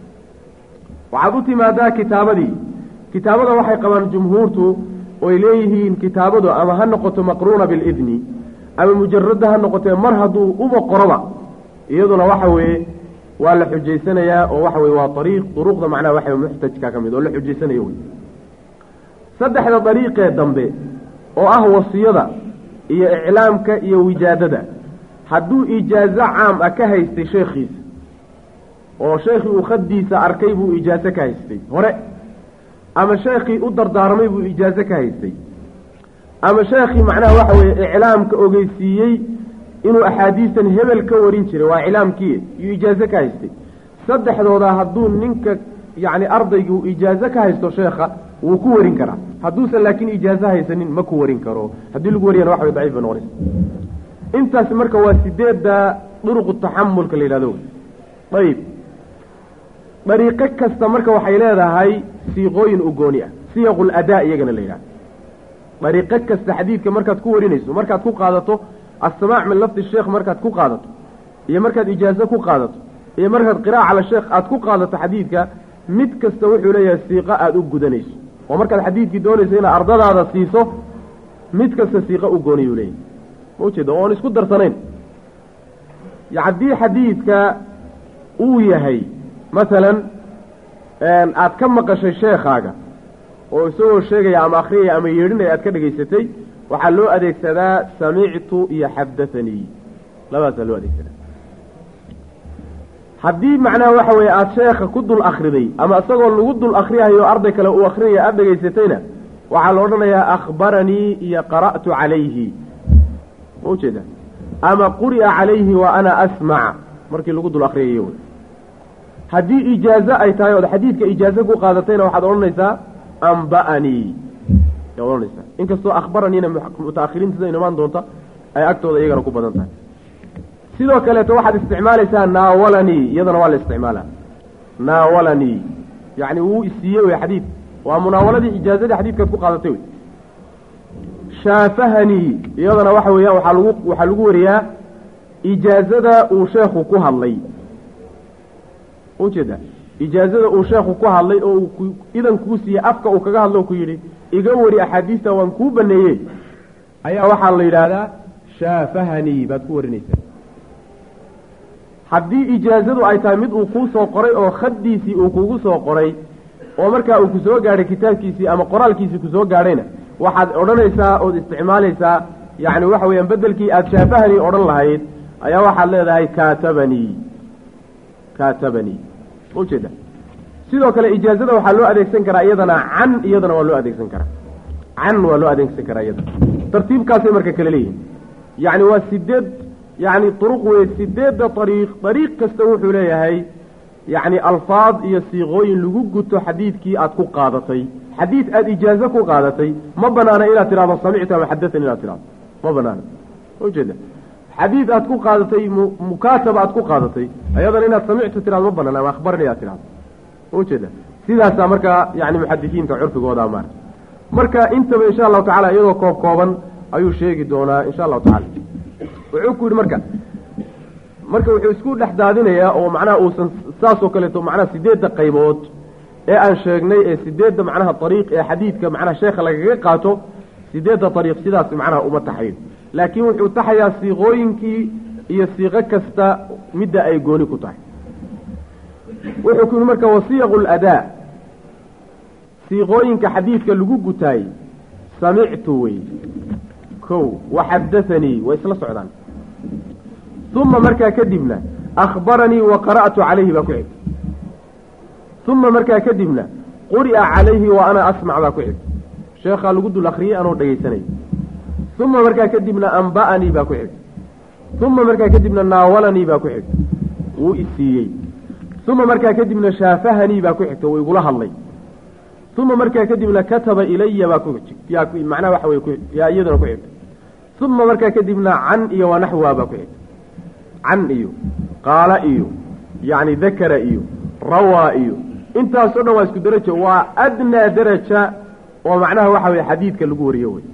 waxaad u timaadaa kitaabadii kitaabada waxay qabaan jumhuurtu oy leeyihiin kitaabadu ama ha noqoto maqruuna bilidni ama mujarada ha noqotee mar hadduu uba qoroba iyaduna waxa weeye waa la xujaysanayaa oo waxa weye waa ariiq duruqda macnaha waxa muxtajka ka mid oo la xujaysanayo wey saddexda dariiqee dambe oo ah wasiyada iyo iclaamka iyo wijaadada hadduu ijaazo caam ah ka haystay sheekhiisa oo sheekhii uu khaddiisa arkay buu ijaazo ka haystay hore ama sheekhii u dardaarmay buu ijaazo ka haystay ama sheekhii macnaha waxa weeye iclaamka ogeysiiyey inuu axaadiistan hebel ka warin jiray waa iclaamkii iyo ijaazo ka haystay saddexdooda hadduu ninka yacni ardaygu ijaazo ka haysto sheekha wuu ku warin karaa hadduusan laakiin ijaazo haysanin ma ku warin karo haddii lagu wariyana wax way daciif bay noqonaysa intaasi marka waa sideedda duruqu taxamulka la yidhahdo ayib dariiqo kasta marka waxay leedahay siiqooyin u gooni ah siyaqul adaa iyagana la yidhahdo dariiqo kasta xadiidka markaad ku warinayso markaad ku qaadato assamaac min lafdi sheekh markaad ku qaadato iyo markaad ijaazo ku qaadato iyo markaad qiraa'a cala sheekh aad ku qaadato xadiidka mid kasta wuxuu leeyahay siiqo aada u gudanayso oo markaad xadiidkii doonayso inaad ardadaada siiso mid kasta siiqo u gooniyuu leeyahay ma ujeeda oon isku darsanayn haddii xadiidka uu yahay masalan aad ka maqashay sheekhaaga oo isagoo sheegaya ama akhriyaya ama yeedhinaya aad ka dhegaysatay waxaa loo adeegsadaa samictu iyo xadathanii labadaasaa loo adeegsadaa haddii macnaha waxa weeye aada sheekha ku dul akriday ama isagoo lagu dul akriyayo arday kale uu akrinaya aada dhegaysatayna waxaa la odhanayaa akhbaranii iyo qara'tu calayhi ma ujeeda ama quri'a calayhi wa ana asmac markii lagu dul akriyayo wey haddii ijaazo ay tahay ood xadiidka ijaazo ku qaadatayna waxaad odhanaysaa amba'anii yaa odhanaysaa inkastoo akhbaraniina mutaakhiriinta sida inumaan doonta ay agtooda iyagana ku badan tahay sidoo kaleeto waxaad isticmaalaysaa naawalanii iyadana waa la isticmaalaa naawalanii yacni wuu isiiyey wey xadiid waa munaawaladii ijaazadii xadiidkaad ku qaadatay wey shaafahanii iyadana waxa weeyaan waxaa lagu waxaa lagu wariyaa ijaazada uu sheekhu ku hadlay ujeeda ijaazada uu sheekhu ku hadlay oo uu idan kuu siiyey afka uu kaga hadlo ku yidhi iga wari axaadiista waan kuu baneeyey ayaa waxaa la yidhaahdaa shaafahanii baad ku warinaysaa haddii ijaazadu ay tahay mid uu kuu soo qoray oo khaddiisii uu kugu soo qoray oo markaa uu ku soo gaadhay kitaabkiisii ama qoraalkiisii ku soo gaadhayna waxaad odhanaysaa ood isticmaalaysaa yacni waxa weeyaan beddelkii aada shaafahanii odhan lahayd ayaa waxaad leedahay kaatabanii kaatabanii ujeeda sidoo kale ijaazada waxaa loo adeegsan karaa iyadana can iyadana waa loo adeegsan karaa can waa loo adeegsan karaa iyadana tartiibkaasay marka kale leeyihin yacni waa sideed yacni duruq wey sideedda ariiq dariiq kasta wuxuu leeyahay yacni alfaad iyo siiqooyin lagu guto xadiidkii aad ku qaadatay xadiid aada ijaazo ku qaadatay ma banaana inaad tidhahdo samictu ama xadathani inaad tidhahdo ma banaana ujeeda xadiid aad ku qaadatay mukaataba aad ku qaadatay ayadana inaad samictu tidhahdo ma banaana ama akhbarni inaad tidhahdo ujeeda sidaasaa markaa yani muxadisiinta curfigooda maara marka intaba insha allahu tacala iyadoo koob kooban ayuu sheegi doonaa insha allahu tacala wuxuu ku yidhi marka marka wuxuu isku dhex daadinayaa oo macnaha uusan saasoo kaleeto macnaha sideedda qaybood ee aan sheegnay ee sideedda macnaha ariiq ee xadiidka macnaha sheekha lagaga qaato sideedda ariiq sidaas macnaha uma taxayo laakiin wuxuu taxayaa siiqooyinkii iyo siiqo kasta midda ay gooni ku tahay wuxuu ku yidhi marka wasiyaqu ladaa siiqooyinka xadiidka lagu gutaay samictu wey kow waxadathanii way isla socdaan uma markaa kadibna akhbaranii wa qara'tu calayhi baa ku xigta uma markaa kadibna quri'a calayhi wa ana asmac baa ku xigta sheekhaa lagu dul akriyey anoo dhegaysanay uma markaa kadibna amba'anii baa ku xigta uma markaa kadibna naawalanii baa ku xigta wuu isiiyey uma markaa kadibna shaafahanii baa ku xigta wuu igula hadlay uma markaa kadibna kataba ilaya baa ku yaa macnaha waxa wey yaa iyaduna ku xigta uma markaa kadibna can iyo wanaxwaa baa ku xigta can iyo qaala iyo yacni dakara iyo rawaa iyo intaasoo dhan waa isku derajo waa adnaa deraja oo macnaha waxa weye xadiidka lagu wariyo wey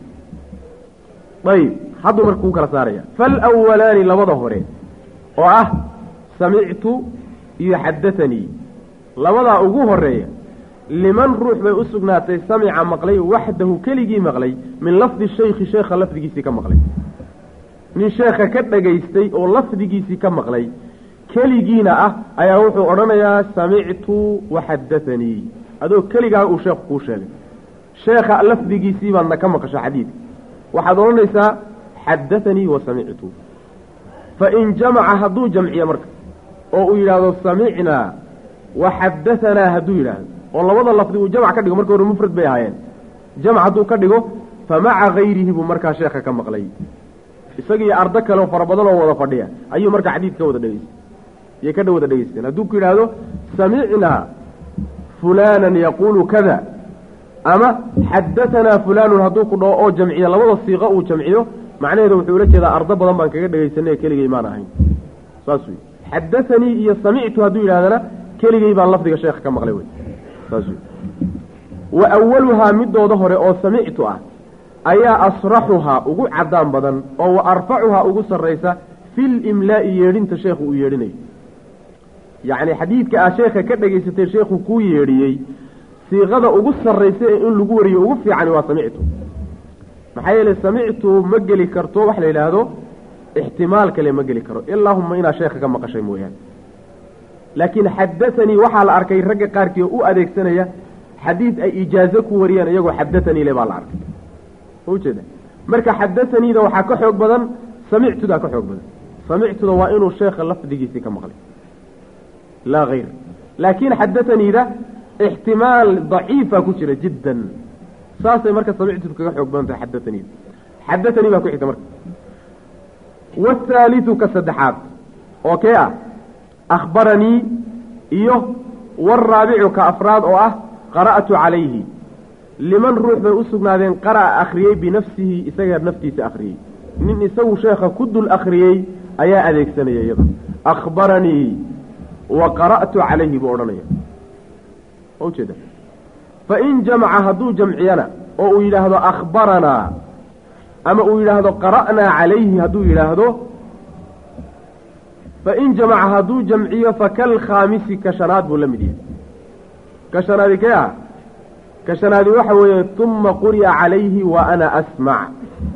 ayib hadduu marka kuu kala saaraya falawalaani labada hore oo ah samictu iyo xadathanii labadaa ugu horeeya liman ruux bay u sugnaatay samica maqlay waxdahu keligii maqlay min lafdi shaykhi sheekha lafdigiisii ka maqlay nin sheekha ka dhagaystay oo lafdigiisii ka maqlay keligiina ah ayaa wuxuu odhanayaa samictu waxadathanii adoo keligaa uu sheekhu kuu sheegay sheekha lafdigiisii baadna ka maqasho xadiidka waxaad odhanaysaa xadathanii wa samictu fa in jamaca hadduu jamciyo marka oo uu yidhaahdo samicnaa wa xadahanaa hadduu yidhaahdo oo labada lafdi uu jamc ka dhigo marka hore mufrad bay ahaayeen jamc hadduu ka dhigo fa maca gayrihi buu markaa sheekha ka maqlay isagiiyo ardo kale oo fara badan oo wada fadhiya ayuu markaa xadiid ka wada dhegaystay yay ka dhawada dhegaysteen hadduu ku yidhaahdo samicnaa fulaanan yaquulu kada ama xadatanaa fulaanun hadduu ku dhaho oo jamciyo labada siiqo uu jamciyo macnaheedu wuxuu ula jeedaa ardo badan baan kaga dhegaysanay keligay maan ahayn saas wey xadaanii iyo samictu hadduu yidhahdana keligay baan lafdiga sheekha ka maqlay wey saas wey wa awaluhaa midooda hore oo samictu ah ayaa asraxuhaa ugu cadaan badan oo wa arfacuhaa ugu sarraysa fil imlaa'i yeedhinta sheekhu uu yeedhinayo yacni xadiidka ah sheekha ka dhegaysatay sheekhu kuu yeedhiyey siiqada ugu sarraysa ee in lagu wariyo ugu fiicani waa samictu maxaa yeelay samictu ma geli karto wax la yidhaahdo ixtimaal kale ma geli karo ilaahuma inaad sheekha ka maqashay mooyaane laakiin xadatanii waxaa la arkay ragga qaarkii oo u adeegsanaya xadiid ay ijaazo ku wariyaan iyagoo xadatanii le baa la arkay ujeeda marka xadataniida waxaa ka xoog badan samictudaa ka xoog badan samictuda waa inuu sheekha lafdigiisii ka maqlay laa hayr laakiin xadataniida ixtimaal daciifa ku jira jiddan saasay marka samictudu kaga xoog badan tahay xadataniida xadatanii baa ku xigta marka wahaalidu ka saddexaad oo kee ah akhbaranii iyo waraabicu ka afraad oo ah qara'tu calayhi liman ruux bay u sugnaadeen qara'a akhriyey binafsihi isaga naftiisa akhriyey nin isagu sheekha ku dul akhriyey ayaa adeegsanaya iyada akhbaranii wa qara'tu calayhi buu odhanaya ma ujeeda fain jamaca hadduu jamciyana oo uu yidhaahdo akhbaranaa ama uu yidhaahdo qara'naa calayhi hadduu yidhaahdo fain jamaca hadduu jamciyo fakalkhaamisi ka shanaad buu la mid yahay ka shanaadi kee ah ka shanaadi waxa weeye uma quri'a calayhi wa ana asmac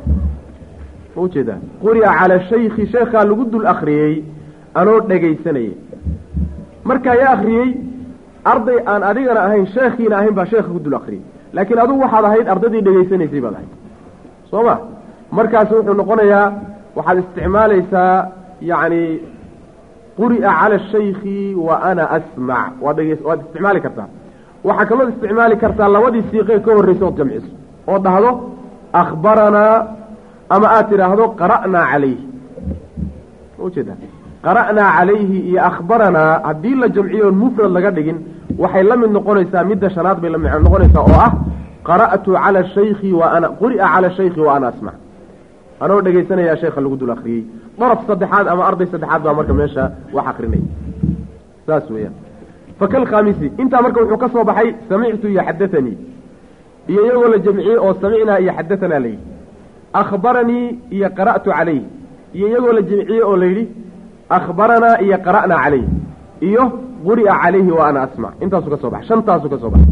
ma ujeedaa quri'a cala shaykhi sheekhaa lagu dul akhriyey anoo dhegaysanaya markaa yaa akhriyey arday aan adigana ahayn sheekhiina ahayn baa sheekha ku dul akhriyey laakiin adugu waxaad ahayd ardaydii dhegaysanaysay baad ahayd soo ma markaas wuxuu noqonayaa waxaad isticmaalaysaa yacni quri'a cala shaykhi wa ana asmac waad dhege waad isticmaali kartaa waxaa kalood isticmaali kartaa labadii siiqee ka horraysa ood jamciso oo dhahdo akhbaranaa ama aad tidhaahdo qara'naa calayhi ma ujeeda qara'naa calayhi iyo akhbaranaa haddii la jamciyo oon mufrad laga dhigin waxay la mid noqonaysaa midda shanaad bay la mid noqonaysaa oo ah qara'tu cala shaykhi wa ana quri'a cala shaykhi wa ana asmac anoo dhegaysanayaa sheekha lagu dul akriyey daraf saddexaad ama arday saddexaad baa marka meesha wax akrinaya saas weeyaan fakalkhaamisi intaa marka wuxuu ka soo baxay samictu iyo xadatanii iyo iyagoo la jamciyey oo samicnaa iyo xadatanaa layidhi akhbaranii iyo qara'tu calayh iyo iyagoo la jamciyey oo layidhi akhbaranaa iyo qara'naa calayh iyo quri'a calayhi wa ana asmac intaasuu ka soo baxay shantaasuu ka soo baxay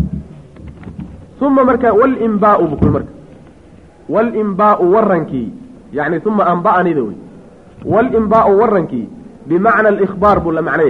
uma marka walimbaau bukul marka walimbaau warankii yacni uma amba'anida wey walimbaau warankii bimacna alikhbaar buu la macnaya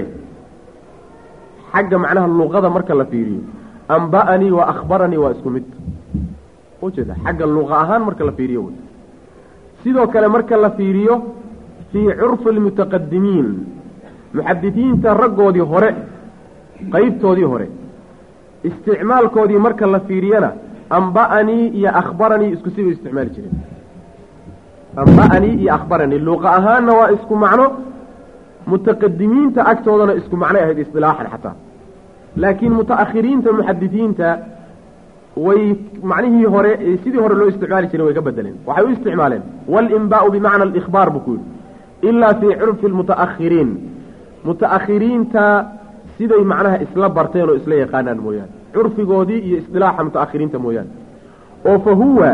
xagga macnaha luqada marka la fiiriyo amba'anii wa akhbaranii waa isku mid ujeeda xagga luqa ahaan marka la fiiriyo wey sidoo kale marka la fiiriyo fii curfi almutaqadimiin muxadisiinta raggoodii hore qeybtoodii hore isticmaalkoodii marka la fiiriyana amba'anii iyo akhbaranii isku sibay isticmaali jireen amba'anii iyo akhbaranii luqa ahaanna waa isku macno mutaqadimiinta agtoodana isku macnay ahayd isdilaaxan xataa laakiin muta'akhiriinta muxadisiinta way macnihii hore sidii hore loo isticmaali jiray way ka bedeleen waxay u isticmaaleen walimbaau bimacna alikhbaar buu ku yidhi ilaa fii curfi almuta'akhiriin muta'akhiriinta siday macnaha isla barteen oo isla yaqaanaan mooyaane curfigoodii iyo isdilaaxa muta'akhiriinta mooyaane oo fa huwa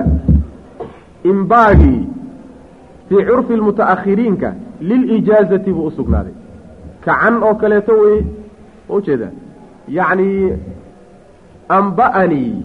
imbaagii fii curfi lmuta'akhiriinka lilijaazati buu u sugnaaday kacan oo kaleeto wey ma ujeedaa yacni amba'anii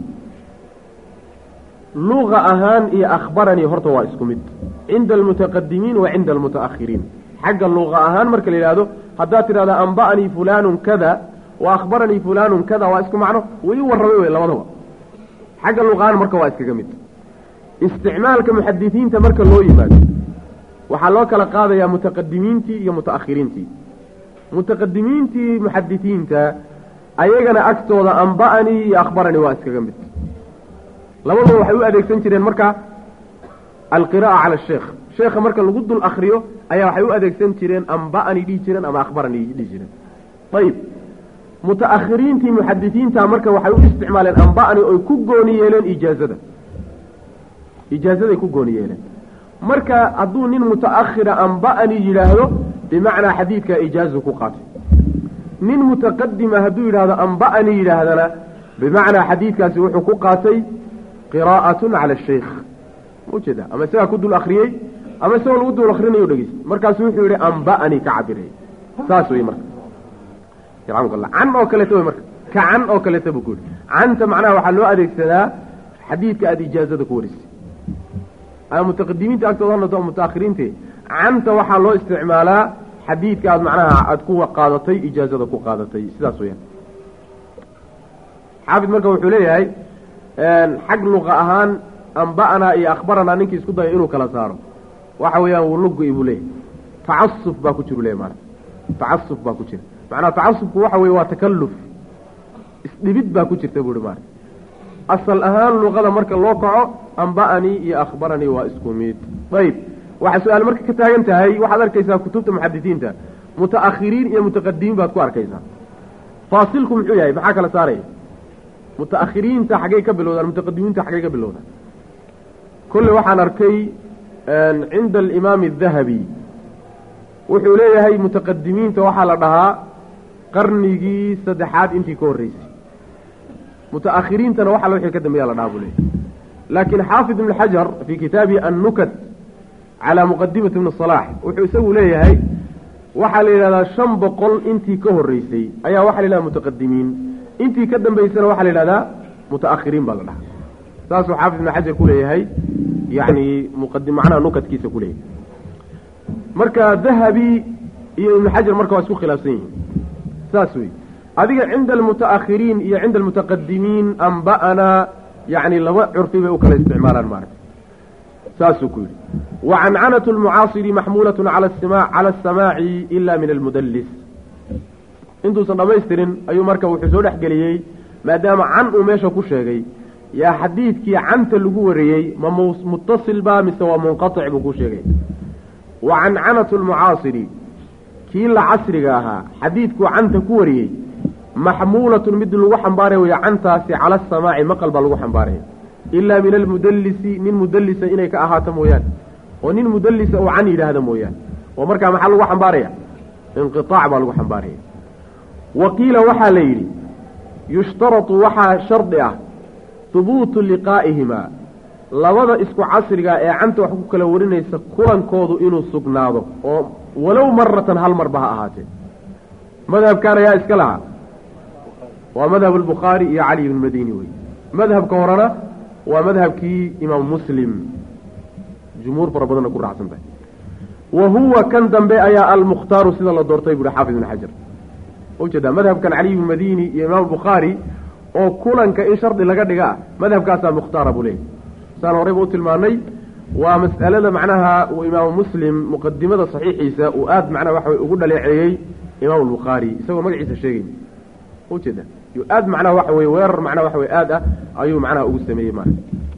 luqa ahaan iyo akhbaranii horta waa isku mid cinda almutaqadimiin wa cinda almuta'akhiriin xagga luqa ahaan marka la yidhaahdo haddaad tidhahda amba'anii fulaanun kada wa akhbaranii fulaanun kada waa isku macno way u warramay wey labadaba xagga luqa ahaan marka waa iskaga mid isticmaalka muxadisiinta marka loo yimaado waxaa loo kala qaadayaa mutaqadimiintii iyo muta'akhiriintii mutaqadimiintii muxadisiinta ayagana agtooda amba'anii iyo akhbaranii waa iskaga mid labaduba waxay u adeegsan jireen marka alqira'a cala asheekh sheekha marka lagu dul akriyo ayaa waxay u adeegsan jireen amba'ani dhihi jireen ama akhbarani dhihi jireen ayib muta'akhiriintii muxadisiinta marka waxay u isticmaaleen amba'ani oy ku gooni yeeleen ijaazada ijaazaday ku gooni yeeleen marka hadduu nin muta'akhira amba'ani yidhaahdo bimacnaa xadiidka ijaazu ku qaatay nin mutaqadima hadduu yidhaahdo amba'ani yidhaahdana bimacnaa xadiidkaasi wuxuu ku qaatay qiraa'atun cala ashaykh maujeeda ama isagaa ku dul akriyey ama isagoo lagu dul akrinayo dhegeyst markaasu wuxuu yidhi amba'ani ka cabiray saas wey marka yarxamukalla can oo kaleeta wey marka ka can oo kaleeta buu ku yidhi canta macnaha waxaa loo adeegsadaa xadiidka aada ijaazada ku warisay ama mutaqadimiinta agtooda ha noqdo mutaakhiriinte canta waxaa loo isticmaalaa xadiidka aad macnaha aada ku qaadatay ijaazada ku qaadatay sidaas weyaan xaafid marka wuxuu leeyahay xag luqa ahaan amba'anaa iyo akhbaranaa ninkii isku daya inuu kala saaro waxa weeyaan wuu lugu-i buu leeyahy tacasuf baa ku jiru leeyahy maarata tacasuf baa ku jira macnaha tacasufku waxa weye waa takalluf isdhibid baa ku jirta buu ihi maarata asal ahaan luqada marka loo kaco amba'anii iyo akhbaranii waa isku mid ayib waxaa su-aal marka ka taagan tahay waxaad arkaysaa kutubta muxadisiinta muta'akhiriin iyo mutaqadimiin baad ku arkaysaa faasilku muxuu yahay maxaa kala saaraya muta'akhiriinta xaggay ka bilowdaan mutaqadimiinta xaggay ka bilowdaan kolley waxaan arkay cinda alimaami adahabi wuxuu leeyahay mutaqadimiinta waxaa la dhahaa qarnigii saddexaad intii ka horreysay muta'akhiriintana waxa wixii ka dambeeya la dhahaa buu leeyahay laakiin xaafid ibn xajar fii kitaabihi annukat calaa muqadimati ibni salaax wuxuu isagu leeyahay waxaa la yidhahdaa shan boqol intii ka horreysay ayaa waxaa la yidhahdaa mutaqadimiin intii ka dambaysana waxaa la yidhahdaa muta'akhiriin baa la dhahaa saasuu xaafid ibn xajar ku leeyahay yacni muqadi macnaha nukadkiisa ku leeyahay marka dahabi iyo ibnu xajar marka waa isku khilaafsan yihiin saas wey adiga cinda almuta'akhiriin iyo cinda almutaqadimiin amba'anaa yacni laba curfi bay u kala isticmaalaan maarata saasuu ku yidhi wacancanatu lmucaasiri maxmuulatun cala asima cala asamaaci ila min almudallis intuusan dhammaystirin ayuu marka wuxuu soo dhexgeliyey maadaama can uu meesha ku sheegay yaa xadiidkii canta lagu wariyey ma muttasil ba mise waa munqatic buu ku sheegay wa cancanatu lmucaasiri kii la casriga ahaa xadiidkuu canta ku wariyey maxmuulatun mid lagu xambaaraya wey cantaasi cala asamaaci maqal baa lagu xambaaraya ilaa min almudallisi nin mudallisa inay ka ahaato mooyaane oo nin mudallisa uu can yidhaahda mooyaane oo markaa maxaa lagu xambaaraya inqiaac baa lagu xambaaraya wa qiila waxaa la yidhi yushtaratu waxaa shardi ah hubuutu liqaa'ihimaa labada isku casriga ee canta wax ku kala warinaysa kulankoodu inuu sugnaado oo walow maratan hal marba ha ahaatee madhabkan ayaa iska lahaa waa madhab albukhaari iyo cali ibn madini wey madhabka horena waa madhabkii imaam muslim jumhuur fara badanna ku raacsan tahay wa huwa kan dambe ayaa almukhtaaru sida la doortay buuhi xaafid ibn xajar ujeedaa madhabkan caliy ibn madini iyo imaam bukhaari oo kulanka in shardi laga dhiga ah madhabkaasaa mukhtaara buu leeyahy saan horeyba u tilmaanay waa mas'alada macnaha uu imaamu muslim muqadimada saxiixiisa uu aad macnaha waxa way ugu dhaleeceeyey imaam albukhaari isagoo magaciisa sheegay ujeeda yu aad macnaha waxa weye weerar macnaha waxa wey aad ah ayuu macnaha ugu sameeyey ma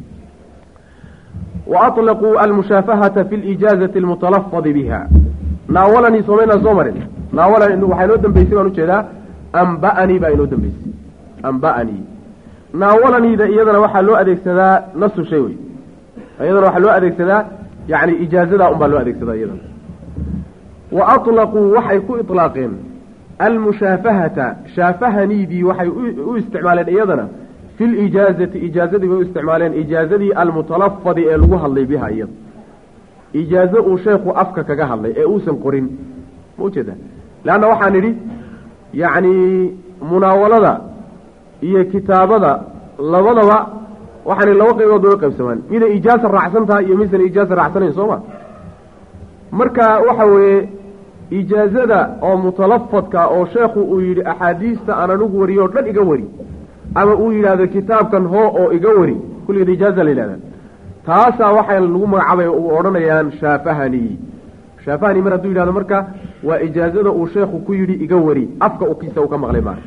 wa aطlaquu almushaafahata fi lijaazati almutalafadi biha naawalanii soomaynaa soo marin naawalani waxaa inoo dambeysay baan ujeedaa amba'anii baa inoo dambeysay amba'anii naawalaniida iyadana waxaa loo adeegsadaa nasu shay wey iyadana waxaa loo adeegsadaa yani ijaazadaa un baa loo adeegsadaa iyadana wa aطlaquu waxay ku iطlaaqeen almushaafahata shaafahaniidii waxay u isticmaaleen iyadana fi lijaazati ijaazadii bay u isticmaaleen ijaazadii almutalafadi ee lagu hadlay biha iyada ijaazo uu sheekhu afka kaga hadlay ee uusan qorin ma ujeeda leanna waxaan idhi yacni munaawalada iyo kitaabada labadaba waxaan laba qaybood bay u qaybsamaan miday ijaaza raacsan tahay iyo midsan ijaaza raacsanayn soo ma marka waxa weeye ijaazada oo mutalafadka oo sheekhu uu yidhi axaadiista aan anigu wariyo o dhan iga wari ama uu yidhaahdo kitaabkan hoo oo iga wari kulligeed ijaaza la yidhahdaa taasaa waxay lagu magacaabay u odhanayaan shaafahani shaafahani mar hadduu yidhahdo marka waa ijaazada uu sheekhu ku yidhi iga wari afka ukiisa uu ka maqlay maa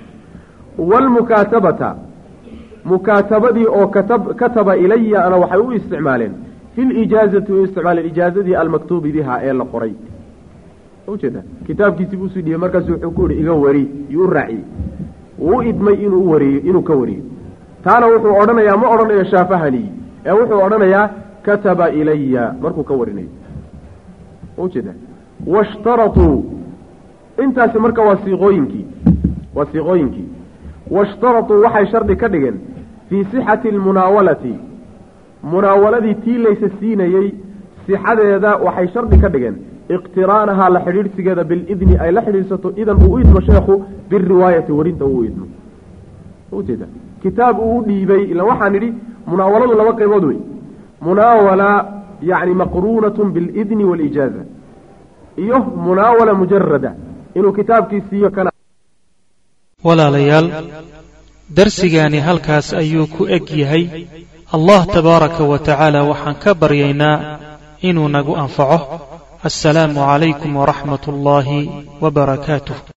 waalmukaatabata mukaatabadii oo katab kataba ilayana waxay u isticmaaleen fi lijaazati u isticmaala ijaazadii almaktuubi biha ee la qoray ujeeda kitaabkiisii buu usii dhiyey markaasu wuxuu ku yihi iga wari yuu u raaciyey wuu u idmay inuu wariyo inuu ka wariyo taana wuxuu odhanayaa ma odhanayo shaafahani ee wuxuu odhanayaa kataba ilaya markuu ka warinayo ujeeda washtaratuu intaasi marka waa siiqooyinkii waa siiqooyinkii washtaratuu waxay shardi ka dhigeen fii sixati almunaawalati munaawaladii tii laysa siinayey sixadeeda waxay shardi ka dhigeen iqtiraanahaa la xidhiidhsigeeda bilidni ay la xidhiidhsato idan uu u idmo sheekhu biriwaayati warinta uu u idmo ujeeda kitaab uu u dhiibay ila waxaan idhi munaawaladu laba qaybood wey munaawala yacni maqruunatun bilidni walijaaza iyo munaawala mujarada inuu kitaabkii siiyo kana walaalayaal darsigaani halkaas ayuu ku eg yahay allah tabaaraka wa tacaala waxaan ka baryaynaa inuu nagu anfaco assalaamu calaykum waraxmat ullaahi wabarakaatuh